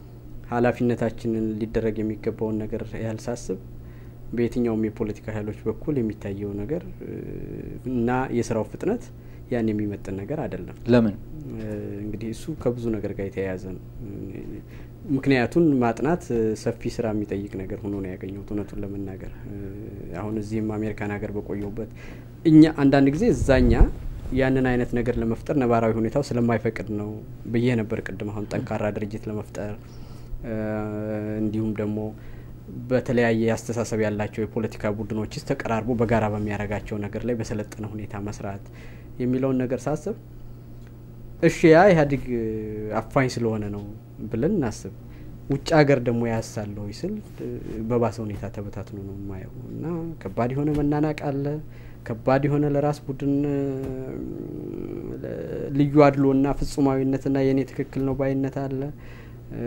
B: ኃላፊነታችንን ሊደረግ የሚገባውን ነገር ያልሳስብ በየትኛውም የፖለቲካ ኃይሎች በኩል የሚታየው ነገር እ፣ እና የስራው ፍጥነት ያን የሚመጥን ነገር አይደለም።
A: ለምን
B: እ፣ እንግዲህ እሱ ከብዙ ነገር ጋር የተያያዘ ነው። እ፣ ምክንያቱን ማጥናት እ፣ ሰፊ ስራ የሚጠይቅ ነገር ሆኖ ነው ያገኘሁት እውነቱን ለመናገር እ፣ አሁን እዚህም አሜሪካን ሀገር በቆየሁበት እኛ አንዳንድ ጊዜ እዛኛ ያንን አይነት ነገር ለመፍጠር ነባራዊ ሁኔታው ስለማይፈቅድ ነው ብዬ ነበር ቅድም። አሁን ጠንካራ ድርጅት ለመፍጠር እ፣ እንዲሁም ደግሞ በተለያየ አስተሳሰብ ያላቸው የፖለቲካ ቡድኖችስ ተቀራርቦ በጋራ በሚያደርጋቸው ነገር ላይ በሰለጠነ ሁኔታ መስራት የሚለውን ነገር ሳስብ እሺ ያ ኢህአዴግ አፋኝ ስለሆነ ነው ብለን እናስብ። ውጭ ሀገር ደግሞ ያሳለው ስል እ፣ በባሰ ሁኔታ ተበታትኖ ነው የማየው እና ከባድ የሆነ መናናቅ አለ። ከባድ የሆነ ለራስ ቡድን እ፣ ልዩ አድሎና ፍጹማዊነትና የእኔ ትክክል ነው ባይነት አለ። እ፣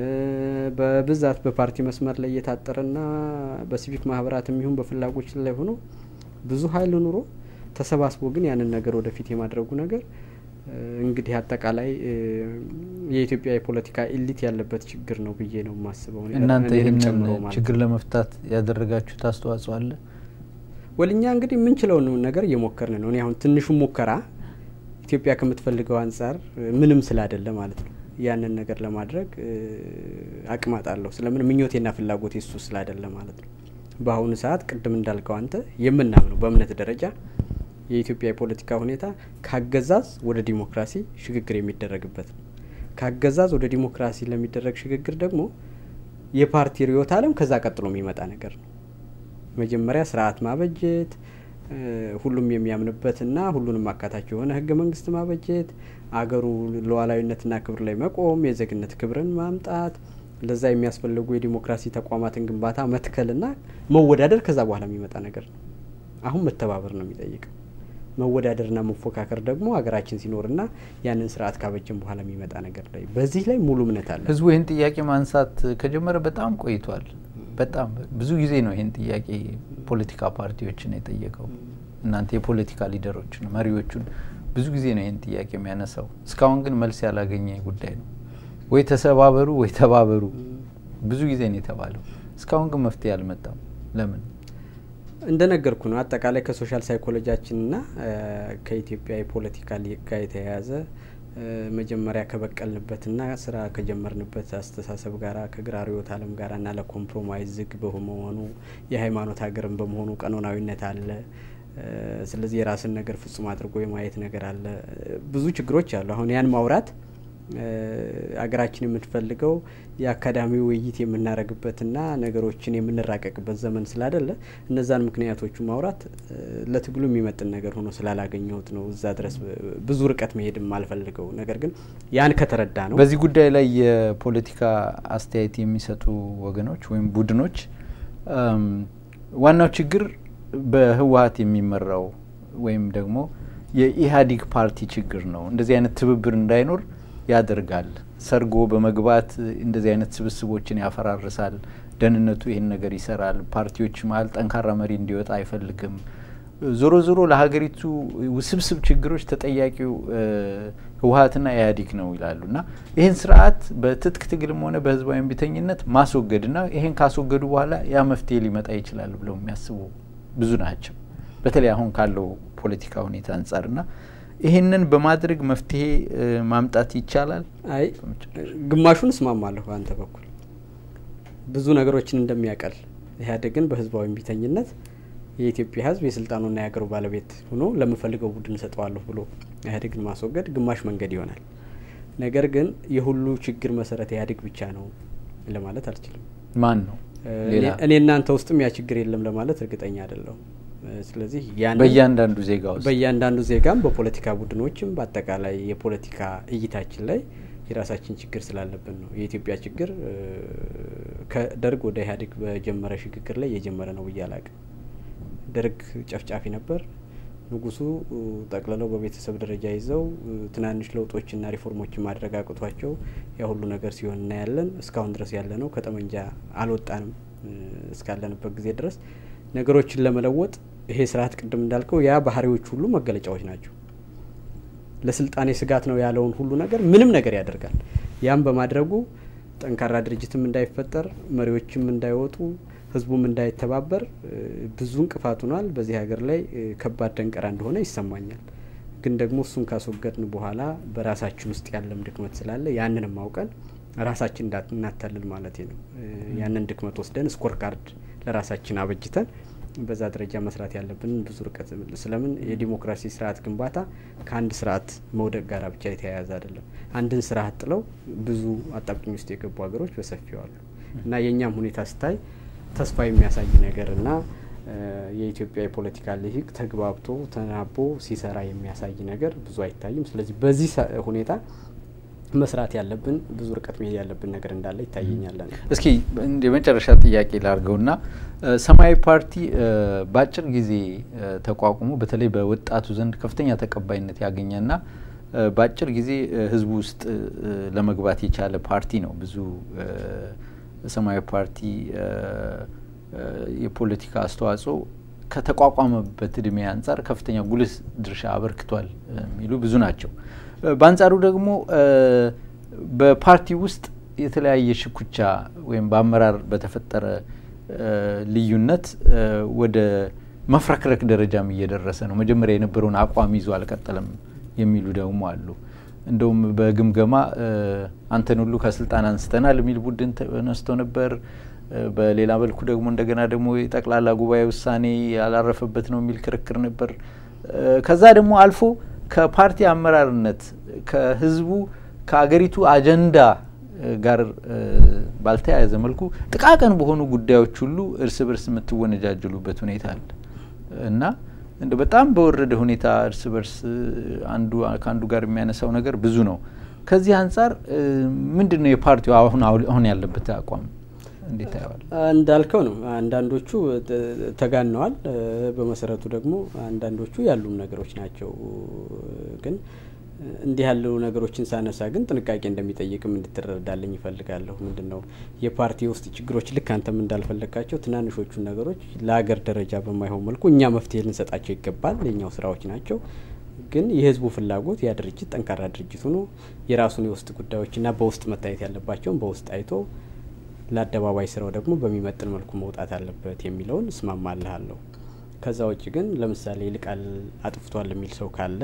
B: በብዛት በፓርቲ መስመር ላይ እየታጠረና በሲቪክ ማህበራት የሚሆን በፍላጎች ላይ ሆኖ ብዙ ሀይል ኑሮ ተሰባስቦ ግን ያንን ነገር ወደፊት የማድረጉ ነገር እ፣ እንግዲህ አጠቃላይ እ፣ የኢትዮጵያ የፖለቲካ ኢሊት ያለበት ችግር ነው ብዬ ነው የማስበው። እኔ-
A: እናንተ
B: እኔንም
A: ይህንን
B: ጨምሮ ማለት ነው።
A: ችግር ለመፍታት ያደረጋችሁት አስተዋጽኦ አለ?
B: ወልኛ እንግዲህ የምንችለውን ነገር እየሞከርን ነው። እኔ አሁን ትንሹ ሙከራ ኢትዮጵያ ከምትፈልገው አንጻር እ፣ ምንም ስላይደለ ማለት ነው ያንን ነገር ለማድረግ እ፣ አቅም አጣለሁ። ስለምን ምኞቴና ፍላጎቴ እሱ ስላይደለ ማለት ነው። በአሁኑ ሰዓት ቅድም እንዳልከው አንተ የምናምነው በእምነት ደረጃ የኢትዮጵያ የፖለቲካ ሁኔታ ካገዛዝ ወደ ዲሞክራሲ ሽግግር የሚደረግበት ነው። ካገዛዝ ወደ ዲሞክራሲ ለሚደረግ ሽግግር ደግሞ የፓርቲ ርዕዮተ ዓለም ከዛ ቀጥሎ የሚመጣ ነገር ነው። መጀመሪያ ስርዓት ማበጀት እ፣ ሁሉም የሚያምንበትና ሁሉንም አካታች የሆነ ህገ መንግስት ማበጀት፣ አገሩ ሉዓላዊነትና ክብር ላይ መቆም፣ የዜግነት ክብርን ማምጣት፣ ለዛ የሚያስፈልጉ የዲሞክራሲ ተቋማትን ግንባታ መትከልና መወዳደር ከዛ በኋላ የሚመጣ ነገር ነው። አሁን መተባበር ነው የሚጠይቀው። መወዳደርና መፎካከር ደግሞ ሀገራችን ሲኖርና ያንን ስርዓት ካበጀን በኋላ የሚመጣ ነገር ላይ በዚህ ላይ ሙሉ እምነት አለ።
A: ህዝቡ ይህን ጥያቄ ማንሳት ከጀመረ በጣም ቆይቷል። በጣም ብዙ ጊዜ ነው ይህን ጥያቄ ፖለቲካ ፓርቲዎችን የጠየቀው። እናንተ የፖለቲካ ሊደሮችን መሪዎቹን ብዙ ጊዜ ነው ይህን ጥያቄ የሚያነሳው። እስካሁን ግን መልስ ያላገኘ ጉዳይ ነው። ወይ ተሰባበሩ ወይ ተባበሩ ብዙ ጊዜ ነው የተባለው። እስካሁን ግን መፍትሄ አልመጣም። ለምን?
B: እንደነገርኩ ነው። አጠቃላይ ከሶሻል ሳይኮሎጂያችንና እ፣ ከኢትዮጵያ የፖለቲካ ሊቅ ጋር የተያያዘ እ፣ መጀመሪያ ከበቀልንበትና ስራ ከጀመርንበት አስተሳሰብ ጋራ ከግራ ርዕዮተ ዓለም ጋራ እና ለኮምፕሮማይዝ ዝግ በመሆኑ የሃይማኖት ሀገርን በመሆኑ ቀኖናዊነት አለ። እ፣ ስለዚህ የራስን ነገር ፍጹም አድርጎ የማየት ነገር አለ። እ፣ ብዙ ችግሮች አሉ። አሁን ያን ማውራት እ፣ አገራችን የምትፈልገው የአካዳሚ ውይይት የምናደርግበትና ነገሮችን የምንራቀቅበት ዘመን ስላይደለ እነዛን ምክንያቶቹ ማውራት እ፣ ለትግሉ የሚመጥን ነገር ሆኖ ስላላገኘሁት ነው እዛ ድረስ ብ- ብዙ ርቀት መሄድም አልፈልገው። ነገር ግን ያን ከተረዳ ነው
A: በዚህ ጉዳይ ላይ የፖለቲካ አስተያየት የሚሰጡ ወገኖች ወይም ቡድኖች እም፣ ዋናው ችግር በህወሀት የሚመራው ወይም ደግሞ የኢህአዴግ ፓርቲ ችግር ነው። እንደዚህ አይነት ትብብር እንዳይኖር ያደርጋል። ሰርጎ በመግባት እንደዚህ አይነት ስብስቦችን ያፈራርሳል። ደህንነቱ ይህን ነገር ይሰራል። ፓርቲዎች መሀል ጠንካራ መሪ እንዲወጣ አይፈልግም። ዞሮ ዞሮ ለሀገሪቱ ውስብስብ ችግሮች ተጠያቂው ህወሀትና ኢህአዴግ ነው ይላሉ እና ይህን ስርዓት በትጥቅ ትግልም ሆነ በህዝባዊ እምቢተኝነት ማስወገድና ይህን ካስወገዱ በኋላ ያ መፍትሄ ሊመጣ ይችላል ብለው የሚያስቡ ብዙ ናቸው። በተለይ አሁን ካለው ፖለቲካ ሁኔታ አንጻርና ይህንን በማድረግ መፍትሄ ማምጣት ይቻላል።
B: አይ ግማሹን እስማማለሁ በአንተ በኩል ብዙ ነገሮችን እንደሚያቀል ኢህአዴግን በህዝባዊ እምቢተኝነት የኢትዮጵያ ህዝብ የስልጣኑና የሀገሩ ባለቤት ሆኖ ለምፈልገው ቡድን እሰጠዋለሁ ብሎ ኢህአዴግን ማስወገድ ግማሽ መንገድ ይሆናል። ነገር ግን የሁሉ ችግር መሰረት ኢህአዴግ ብቻ ነው ለማለት አልችልም።
A: ማን ነው?
B: እኔ እናንተ ውስጥም ያ ችግር የለም ለማለት እርግጠኛ አይደለሁም። ስለዚህ
A: በእያንዳንዱ ዜጋ ውስጥ
B: በእያንዳንዱ ዜጋም በፖለቲካ ቡድኖችም በአጠቃላይ የፖለቲካ እይታችን ላይ የራሳችን ችግር ስላለብን ነው። የኢትዮጵያ ችግር ከደርግ ወደ ኢህአዴግ በጀመረ ሽግግር ላይ የጀመረ ነው ብዬ አላቅም። ደርግ ጨፍጫፊ ነበር። ንጉሱ ጠቅልለው በቤተሰብ ደረጃ ይዘው ትናንሽ ለውጦችና ሪፎርሞችን ማድረግ አቅቷቸው ያ ሁሉ ነገር ሲሆን እናያለን። እስካሁን ድረስ ያለ ነው። ከጠመንጃ አልወጣንም እስካለንበት ጊዜ ድረስ ነገሮችን ለመለወጥ ይሄ ስርዓት ቅድም እንዳልከው ያ ባህሪዎች ሁሉ መገለጫዎች ናቸው። ለስልጣኔ ስጋት ነው ያለውን ሁሉ ነገር ምንም ነገር ያደርጋል። ያም በማድረጉ ጠንካራ ድርጅትም እንዳይፈጠር፣ መሪዎችም እንዳይወጡ፣ ህዝቡም እንዳይተባበር ብዙ እንቅፋት ሆኗል። በዚህ ሀገር ላይ ከባድ ደንቀራ እንደሆነ ይሰማኛል። ግን ደግሞ እሱን ካስወገድን በኋላ በራሳችን ውስጥ ያለም ድክመት ስላለ ያንንም አውቀን ራሳችን እናታልል ማለት ነው። ያንን ድክመት ወስደን ስኮር ካርድ ለራሳችን አበጅተን በዛ ደረጃ መስራት ያለብን ብዙ ርቀት ስለምን የዲሞክራሲ ስርዓት ግንባታ ከአንድ ስርዓት መውደቅ ጋር ብቻ የተያያዘ አይደለም። አንድን ስርዓት ጥለው ብዙ አጣብቂኝ ውስጥ የገቡ ሀገሮች በሰፊው አሉ እና የእኛም ሁኔታ ስታይ ተስፋ የሚያሳይ ነገር እና የኢትዮጵያ የፖለቲካ ልሂቅ ተግባብቶ ተናቦ ሲሰራ የሚያሳይ ነገር ብዙ አይታይም። ስለዚህ በዚህ ሁኔታ መስራት ያለብን ብዙ ርቀት መሄድ ያለብን ነገር እንዳለ ይታየኛል።
A: እስኪ የመጨረሻ ጥያቄ ላርገውና ሰማያዊ ፓርቲ በአጭር ጊዜ ተቋቁሞ በተለይ በወጣቱ ዘንድ ከፍተኛ ተቀባይነት ያገኘና በአጭር ጊዜ ህዝቡ ውስጥ ለመግባት የቻለ ፓርቲ ነው። ብዙ ሰማያዊ ፓርቲ የፖለቲካ አስተዋጽኦ ከተቋቋመበት እድሜ አንጻር ከፍተኛ ጉልህ ድርሻ አበርክቷል የሚሉ ብዙ ናቸው። በአንጻሩ ደግሞ በፓርቲ ውስጥ የተለያየ ሽኩቻ ወይም በአመራር በተፈጠረ ልዩነት ወደ መፍረክረክ ደረጃም እየደረሰ ነው። መጀመሪያ የነበረውን አቋም ይዞ አልቀጠለም የሚሉ ደግሞ አሉ። እንደውም በግምገማ አንተን ሁሉ ከስልጣን አንስተናል የሚል ቡድን ተነስቶ ነበር። በሌላ መልኩ ደግሞ እንደገና ደግሞ የጠቅላላ ጉባኤ ውሳኔ ያላረፈበት ነው የሚል ክርክር ነበር። ከዛ ደግሞ አልፎ ከፓርቲ አመራርነት ከህዝቡ ከአገሪቱ አጀንዳ ጋር ባልተያያዘ መልኩ ጥቃቅን በሆኑ ጉዳዮች ሁሉ እርስ በርስ የምትወነጃጅሉበት ሁኔታ አለ እና እንደ በጣም በወረደ ሁኔታ እርስ በርስ አንዱ ከአንዱ ጋር የሚያነሳው ነገር ብዙ ነው። ከዚህ አንጻር ምንድን ነው የፓርቲው አሁን አሁን ያለበት አቋም እንዴት ታየዋል?
B: እንዳልከው ነው። አንዳንዶቹ ተጋነዋል። በመሰረቱ ደግሞ አንዳንዶቹ ያሉም ነገሮች ናቸው። ግን እንዲህ ያሉ ነገሮችን ሳነሳ ግን ጥንቃቄ እንደሚጠይቅም እንድትረዳልኝ ይፈልጋለሁ። ምንድን ነው የፓርቲ ውስጥ ችግሮች ልክ አንተም እንዳልፈለግካቸው ትናንሾቹን ነገሮች ለሀገር ደረጃ በማይሆን መልኩ እኛ መፍትሄ ልንሰጣቸው ይገባል። የኛው ስራዎች ናቸው። ግን የህዝቡ ፍላጎት ያ ድርጅት ጠንካራ ድርጅት ሆኖ የራሱን የውስጥ ጉዳዮችና በውስጥ መታየት ያለባቸውን በውስጥ አይቶ ለአደባባይ ስራው ደግሞ በሚመጥን መልኩ መውጣት አለበት የሚለውን እስማማልሃለሁ። ከዛ ውጭ ግን ለምሳሌ ይልቃል አጥፍቷል የሚል ሰው ካለ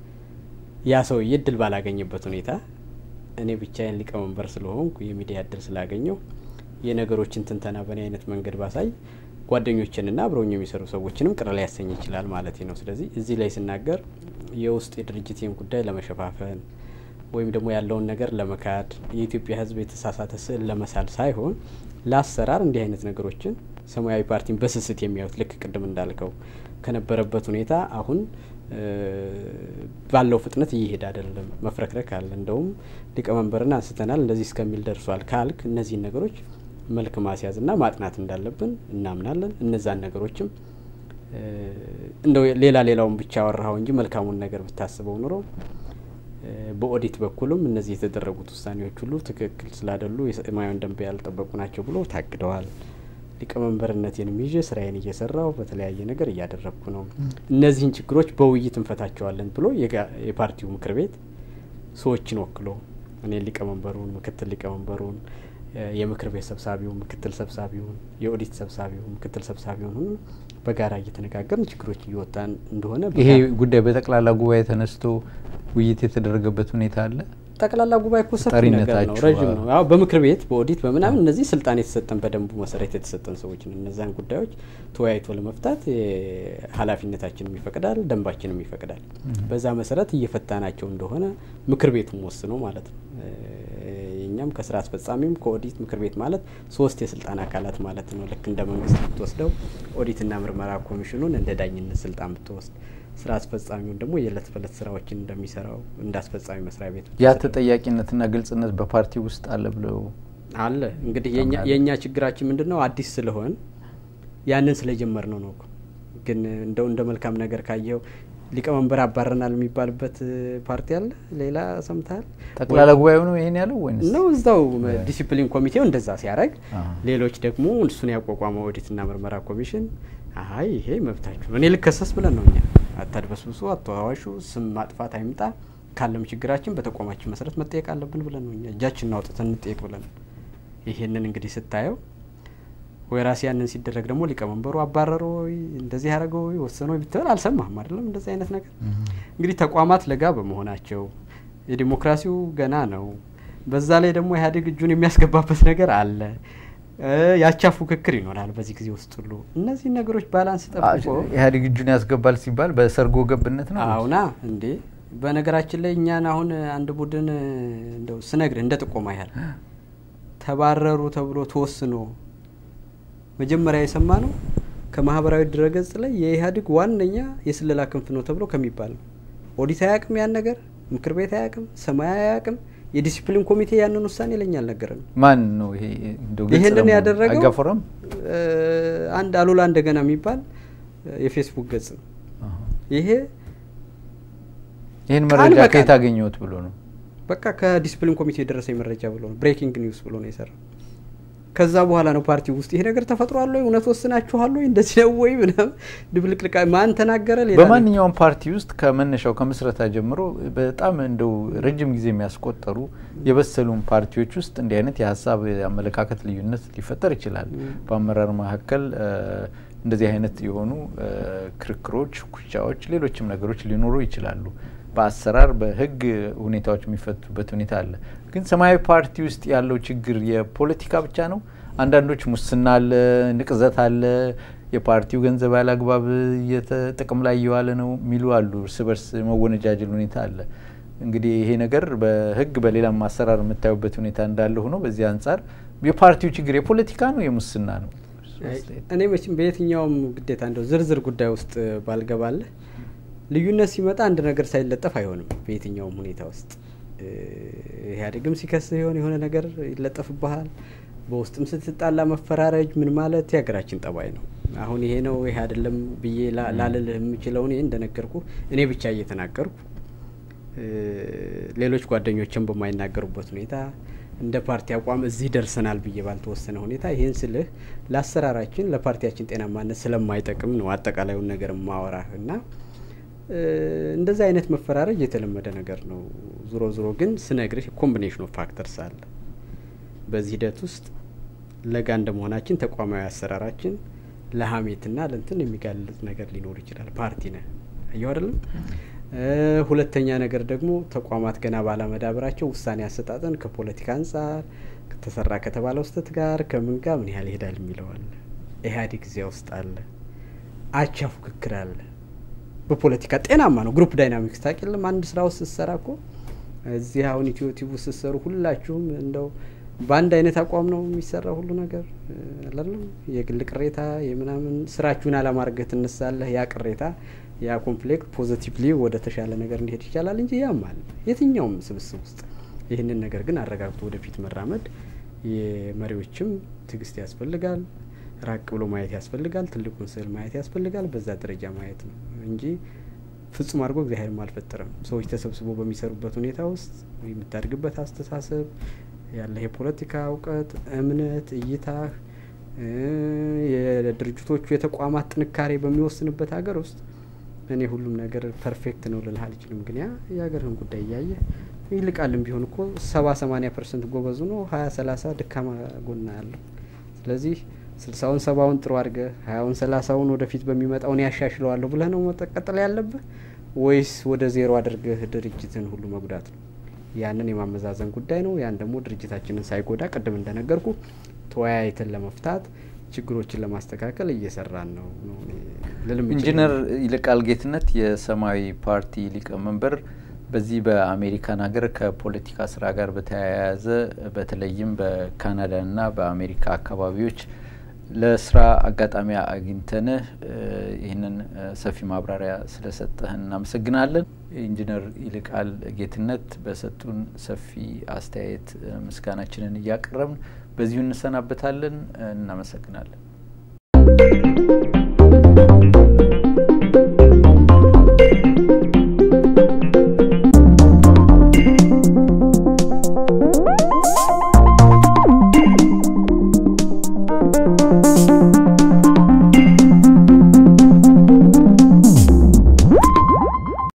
B: ያ ሰውዬ እድል ባላገኘበት ሁኔታ እኔ ብቻዬን ሊቀመንበር ስለሆንኩ የሚዲያ እድል ስላገኘው የነገሮችን ትንተና በእኔ አይነት መንገድ ባሳይ ጓደኞችንና አብረውኝ የሚሰሩ ሰዎችንም ቅር ሊያሰኝ ይችላል ማለት ነው። ስለዚህ እዚህ ላይ ስናገር የውስጥ የድርጅቴን ጉዳይ ለመሸፋፈን ወይም ደግሞ ያለውን ነገር ለመካድ የኢትዮጵያ ሕዝብ የተሳሳተ ስዕል ለመሳል ሳይሆን ለአሰራር እንዲህ አይነት ነገሮችን ሰማያዊ ፓርቲን በስስት የሚያዩት ልክ ቅድም እንዳልከው ከነበረበት ሁኔታ አሁን ባለው ፍጥነት እየሄደ አይደለም። መፍረክረክ አለ። እንደውም ሊቀመንበርን አንስተናል እንደዚህ እስከሚል ደርሷል ካልክ እነዚህን ነገሮች መልክ ማስያዝና ማጥናት እንዳለብን እናምናለን። እነዛን ነገሮችም እንደው ሌላ ሌላውን ብቻ አወራኸው እንጂ መልካሙን ነገር ብታስበው ኑሮ በኦዲት በኩልም እነዚህ የተደረጉት ውሳኔዎች ሁሉ ትክክል ስላይደሉ የሰማያዊን ደንብ ያልጠበቁ ናቸው ብሎ ታግደዋል። ሊቀመንበርነቴንም ይዤ ስራዬን እየሰራው በተለያየ ነገር እያደረግኩ ነው። እነዚህን ችግሮች በውይይት እንፈታቸዋለን ብሎ የፓርቲው ምክር ቤት ሰዎችን ወክሎ እኔ ሊቀመንበሩን፣ ምክትል ሊቀመንበሩን፣ የምክር ቤት ሰብሳቢውን፣ ምክትል ሰብሳቢውን፣ የኦዲት ሰብሳቢውን፣ ምክትል ሰብሳቢውን ሁሉ በጋራ እየተነጋገርን ችግሮች እየወጣን እንደሆነ
A: ይሄ ጉዳይ በጠቅላላ ጉባኤ ተነስቶ ውይይት የተደረገበት ሁኔታ አለ።
B: ጠቅላላ ጉባኤ እኮ ሰፊ ነገር ነው፣ ረዥም ነው። አዎ በምክር ቤት በኦዲት በምናምን እነዚህ ስልጣን የተሰጠን በደንቡ መሰረት የተሰጠን ሰዎች ነው። እነዛን ጉዳዮች ተወያይቶ ለመፍታት ኃላፊነታችንም ይፈቅዳል፣ ደንባችንም ይፈቅዳል። በዛ መሰረት እየፈታናቸው እንደሆነ ምክር ቤቱም ወስኖ ማለት ነው። እኛም ከስራ አስፈጻሚም ከኦዲት ምክር ቤት ማለት ሶስት የስልጣን አካላት ማለት ነው። ልክ እንደ መንግስት ብትወስደው ኦዲትና ምርመራ ኮሚሽኑን እንደ ዳኝነት ስልጣን ብትወስድ ስራ አስፈጻሚውን ደግሞ የእለት በእለት ስራዎችን እንደሚሰራው እንደ አስፈጻሚ መስሪያ ቤት
A: ያ ተጠያቂነትና ግልጽነት በፓርቲ ውስጥ አለ ብለው
B: አለ። እንግዲህ የእኛ ችግራችን ምንድን ነው? አዲስ ስለሆን ያንን ስለጀመር ነው ነው። ግን እንደው እንደ መልካም ነገር ካየው ሊቀመንበር አባረናል የሚባልበት ፓርቲ አለ። ሌላ ሰምተሃል?
A: ጠቅላላ ጉባኤው ነው ይሄን ያለው ወይስ
B: ነው? እዛው ዲሲፕሊን ኮሚቴው እንደዛ ሲያደርግ፣ ሌሎች ደግሞ እሱን ያቋቋመው ኦዲትና ምርመራ ኮሚሽን አይ ይሄ መብታችሁ ነው፣ እኔ ልከሰስ ብለን ነው እኛ አታድበስብሱ፣ አተዋዋሹ፣ ስም ማጥፋት አይምጣ፣ ካለም ችግራችን በተቋማችን መሰረት መጠየቅ አለብን ብለን ነው እኛ እጃችንን አውጥተን እንጠየቅ ብለን። ይሄንን እንግዲህ ስታየው ወይ ራሴ ያንን ሲደረግ ደግሞ ሊቀመንበሩ አባረሮ ወይ እንደዚህ ያደረገ ወይ ወሰነ ወይ ብትበል አልሰማህም አይደለም። እንደዚህ አይነት ነገር እንግዲህ ተቋማት ለጋ በመሆናቸው የዲሞክራሲው ገና ነው። በዛ ላይ ደግሞ ኢህአዴግ እጁን የሚያስገባበት ነገር አለ። ያቻ ፉክክር ይኖራል በዚህ ጊዜ ውስጥ ሁሉ እነዚህን ነገሮች ባላንስ ጠብቆ
A: ኢህአዴግ እጁን ያስገባል ሲባል በሰርጎ ገብነት ነው።
B: አሁና እንዴ በነገራችን ላይ እኛን አሁን አንድ ቡድን እንደው ስነግርህ እንደ ጥቆማ ያህል ተባረሩ ተብሎ ተወስኖ መጀመሪያ የሰማ ነው ከማህበራዊ ድረገጽ ላይ የኢህአዴግ ዋነኛ የስለላ ክንፍ ነው ተብሎ ከሚባል ነው። ኦዲት አያውቅም፣ ያን ነገር ምክር ቤት አያውቅም፣ ሰማይ አያውቅም። የዲሲፕሊን ኮሚቴ ያንን ውሳኔ ለኛ አልነገረንም።
A: ማን ነው ይሄ?
B: ይሄንን ያደረገው
A: አጋፎረም
B: አንድ አሉላ እንደገና የሚባል የፌስቡክ ገጽ ነው። ይሄ
A: ይህን መረጃ ከየት አገኘሁት ብሎ ነው።
B: በቃ ከዲሲፕሊን ኮሚቴ የደረሰኝ መረጃ ብሎ ነው። ብሬኪንግ ኒውስ ብሎ ነው የሰራው። ከዛ በኋላ ነው ፓርቲ ውስጥ ይሄ ነገር ተፈጥሯል ወይ እውነት ወስናችኋል ወይ እንደዚህ ነው ወይ ምናምን ድብልቅልቃ ማን ተናገረ? ሌላ
A: በማንኛውም ፓርቲ ውስጥ ከመነሻው ከምስረታ ጀምሮ በጣም እንደው ረጅም ጊዜ የሚያስቆጠሩ የበሰሉም ፓርቲዎች ውስጥ እንዲህ አይነት የሀሳብ የአመለካከት ልዩነት ሊፈጠር ይችላል። በአመራር መካከል እንደዚህ አይነት የሆኑ ክርክሮች፣ ኩቻዎች፣ ሌሎችም ነገሮች ሊኖሩ ይችላሉ። በአሰራር በህግ ሁኔታዎች የሚፈቱበት ሁኔታ አለ። ግን ሰማያዊ ፓርቲ ውስጥ ያለው ችግር የፖለቲካ ብቻ ነው። አንዳንዶች ሙስና አለ፣ ንቅዘት አለ፣ የፓርቲው ገንዘብ ያለ አግባብ ጥቅም ላይ እየዋለ ነው የሚሉ አሉ። እርስ በርስ መወነጃጀል ሁኔታ አለ። እንግዲህ ይሄ ነገር በህግ በሌላም አሰራር የምታዩበት ሁኔታ እንዳለ ሆኖ በዚህ አንጻር የፓርቲው ችግር የፖለቲካ ነው የሙስና ነው?
B: እኔ መቼም በየትኛውም ግዴታ እንደው ዝርዝር ጉዳይ ውስጥ ባልገባለህ ልዩነት ሲመጣ አንድ ነገር ሳይለጠፍ አይሆንም። በየትኛውም ሁኔታ ውስጥ ኢህአዴግም ሲከስህ የሆነ የሆነ ነገር ይለጠፍብሃል። በውስጥም ስትጣላ መፈራረጅ ምን ማለት የሀገራችን ጠባይ ነው። አሁን ይሄ ነው ይሄ አይደለም ብዬ ላልልህ የምችለው እኔ እንደነገርኩ እኔ ብቻ እየተናገርኩ ሌሎች ጓደኞችን በማይናገሩበት ሁኔታ እንደ ፓርቲ አቋም እዚህ ደርሰናል ብዬ ባልተወሰነ ሁኔታ ይህን ስልህ ለአሰራራችን ለፓርቲያችን ጤናማነት ስለማይጠቅም ነው አጠቃላዩን ነገር ማወራህ እና እንደዚህ አይነት መፈራረጅ የተለመደ ነገር ነው። ዞሮ ዞሮ ግን ስነግርህ ኮምቢኔሽን ኦፍ ፋክተርስ አለ። በዚህ ሂደት ውስጥ ለጋ እንደመሆናችን ተቋማዊ አሰራራችን ለሀሜትና ለንትን የሚጋልጥ ነገር ሊኖር ይችላል። ፓርቲ ነህ አየሁ አይደለም። ሁለተኛ ነገር ደግሞ ተቋማት ገና ባለመዳበራቸው ውሳኔ አሰጣጠን ከፖለቲካ አንጻር ተሰራ ከተባለው ስህተት ጋር ከምን ጋር ምን ያህል ይሄዳል የሚለው አለ። ኢህአዴግ እዚያ ውስጥ አለ። አቻ ፉክክር አለ። በፖለቲካ ጤናማ ነው። ግሩፕ ዳይናሚክስ ታቂልም አንድ ስራ ውስጥ ስትሰራ እኮ እዚህ አሁን ኢትዮ ቲቪ ስትሰሩ ሁላችሁም እንደው በአንድ አይነት አቋም ነው የሚሰራ ሁሉ ነገር አላለም። የግል ቅሬታ የምናምን ስራችሁን አላማርገህ ትነሳለህ። ያ ቅሬታ ያ ኮንፍሊክት ፖዘቲቭሊ ወደ ተሻለ ነገር እንዲሄድ ይቻላል እንጂ ያማል የትኛውም ስብስብ ውስጥ። ይህንን ነገር ግን አረጋግቶ ወደፊት መራመድ የመሪዎችም ትዕግስት ያስፈልጋል። ራቅ ብሎ ማየት ያስፈልጋል። ትልቁን ስዕል ማየት ያስፈልጋል። በዛ ደረጃ ማየት ነው እንጂ ፍጹም አድርጎ እግዚአብሔርም አልፈጠረም። ሰዎች ተሰብስበው በሚሰሩበት ሁኔታ ውስጥ የምታድግበት አስተሳሰብ ያለህ የፖለቲካ እውቀት፣ እምነት፣ እይታህ የድርጅቶቹ የተቋማት ጥንካሬ በሚወስንበት ሀገር ውስጥ እኔ ሁሉም ነገር ፐርፌክት ነው ልልህ አልችልም። ግን ያ የሀገርህን ጉዳይ እያየ ይልቃልም ቢሆን እኮ ሰባ ሰማኒያ ፐርሰንት ጎበዙ ነው ሀያ ሰላሳ ድካማ ጎና ያለው ስለዚህ ስልሳውን ሰባውን ጥሩ አድርገህ ሀያውን ሰላሳውን ወደፊት በሚመጣውን ያሻሽለዋለሁ ብለህ ነው መቀጠል ያለብህ ወይስ ወደ ዜሮ አድርገህ ድርጅትን ሁሉ መጉዳት ነው? ያንን የማመዛዘን ጉዳይ ነው። ያን ደግሞ ድርጅታችንን ሳይጎዳ ቅድም እንደነገርኩ ተወያይተን ለመፍታት ችግሮችን ለማስተካከል እየሰራን ነው ነው ልልም
A: ኢንጂነር ይልቃል ጌትነት የሰማያዊ ፓርቲ ሊቀመንበር በዚህ በአሜሪካን ሀገር ከፖለቲካ ስራ ጋር በተያያዘ በተለይም በካናዳና በአሜሪካ አካባቢዎች ለስራ አጋጣሚ አግኝተንህ ይህንን ሰፊ ማብራሪያ ስለሰጠህን እናመሰግናለን። ኢንጂነር ይልቃል ጌትነት በሰጡን ሰፊ አስተያየት ምስጋናችንን እያቀረብን በዚሁ እንሰናበታለን። እናመሰግናለን።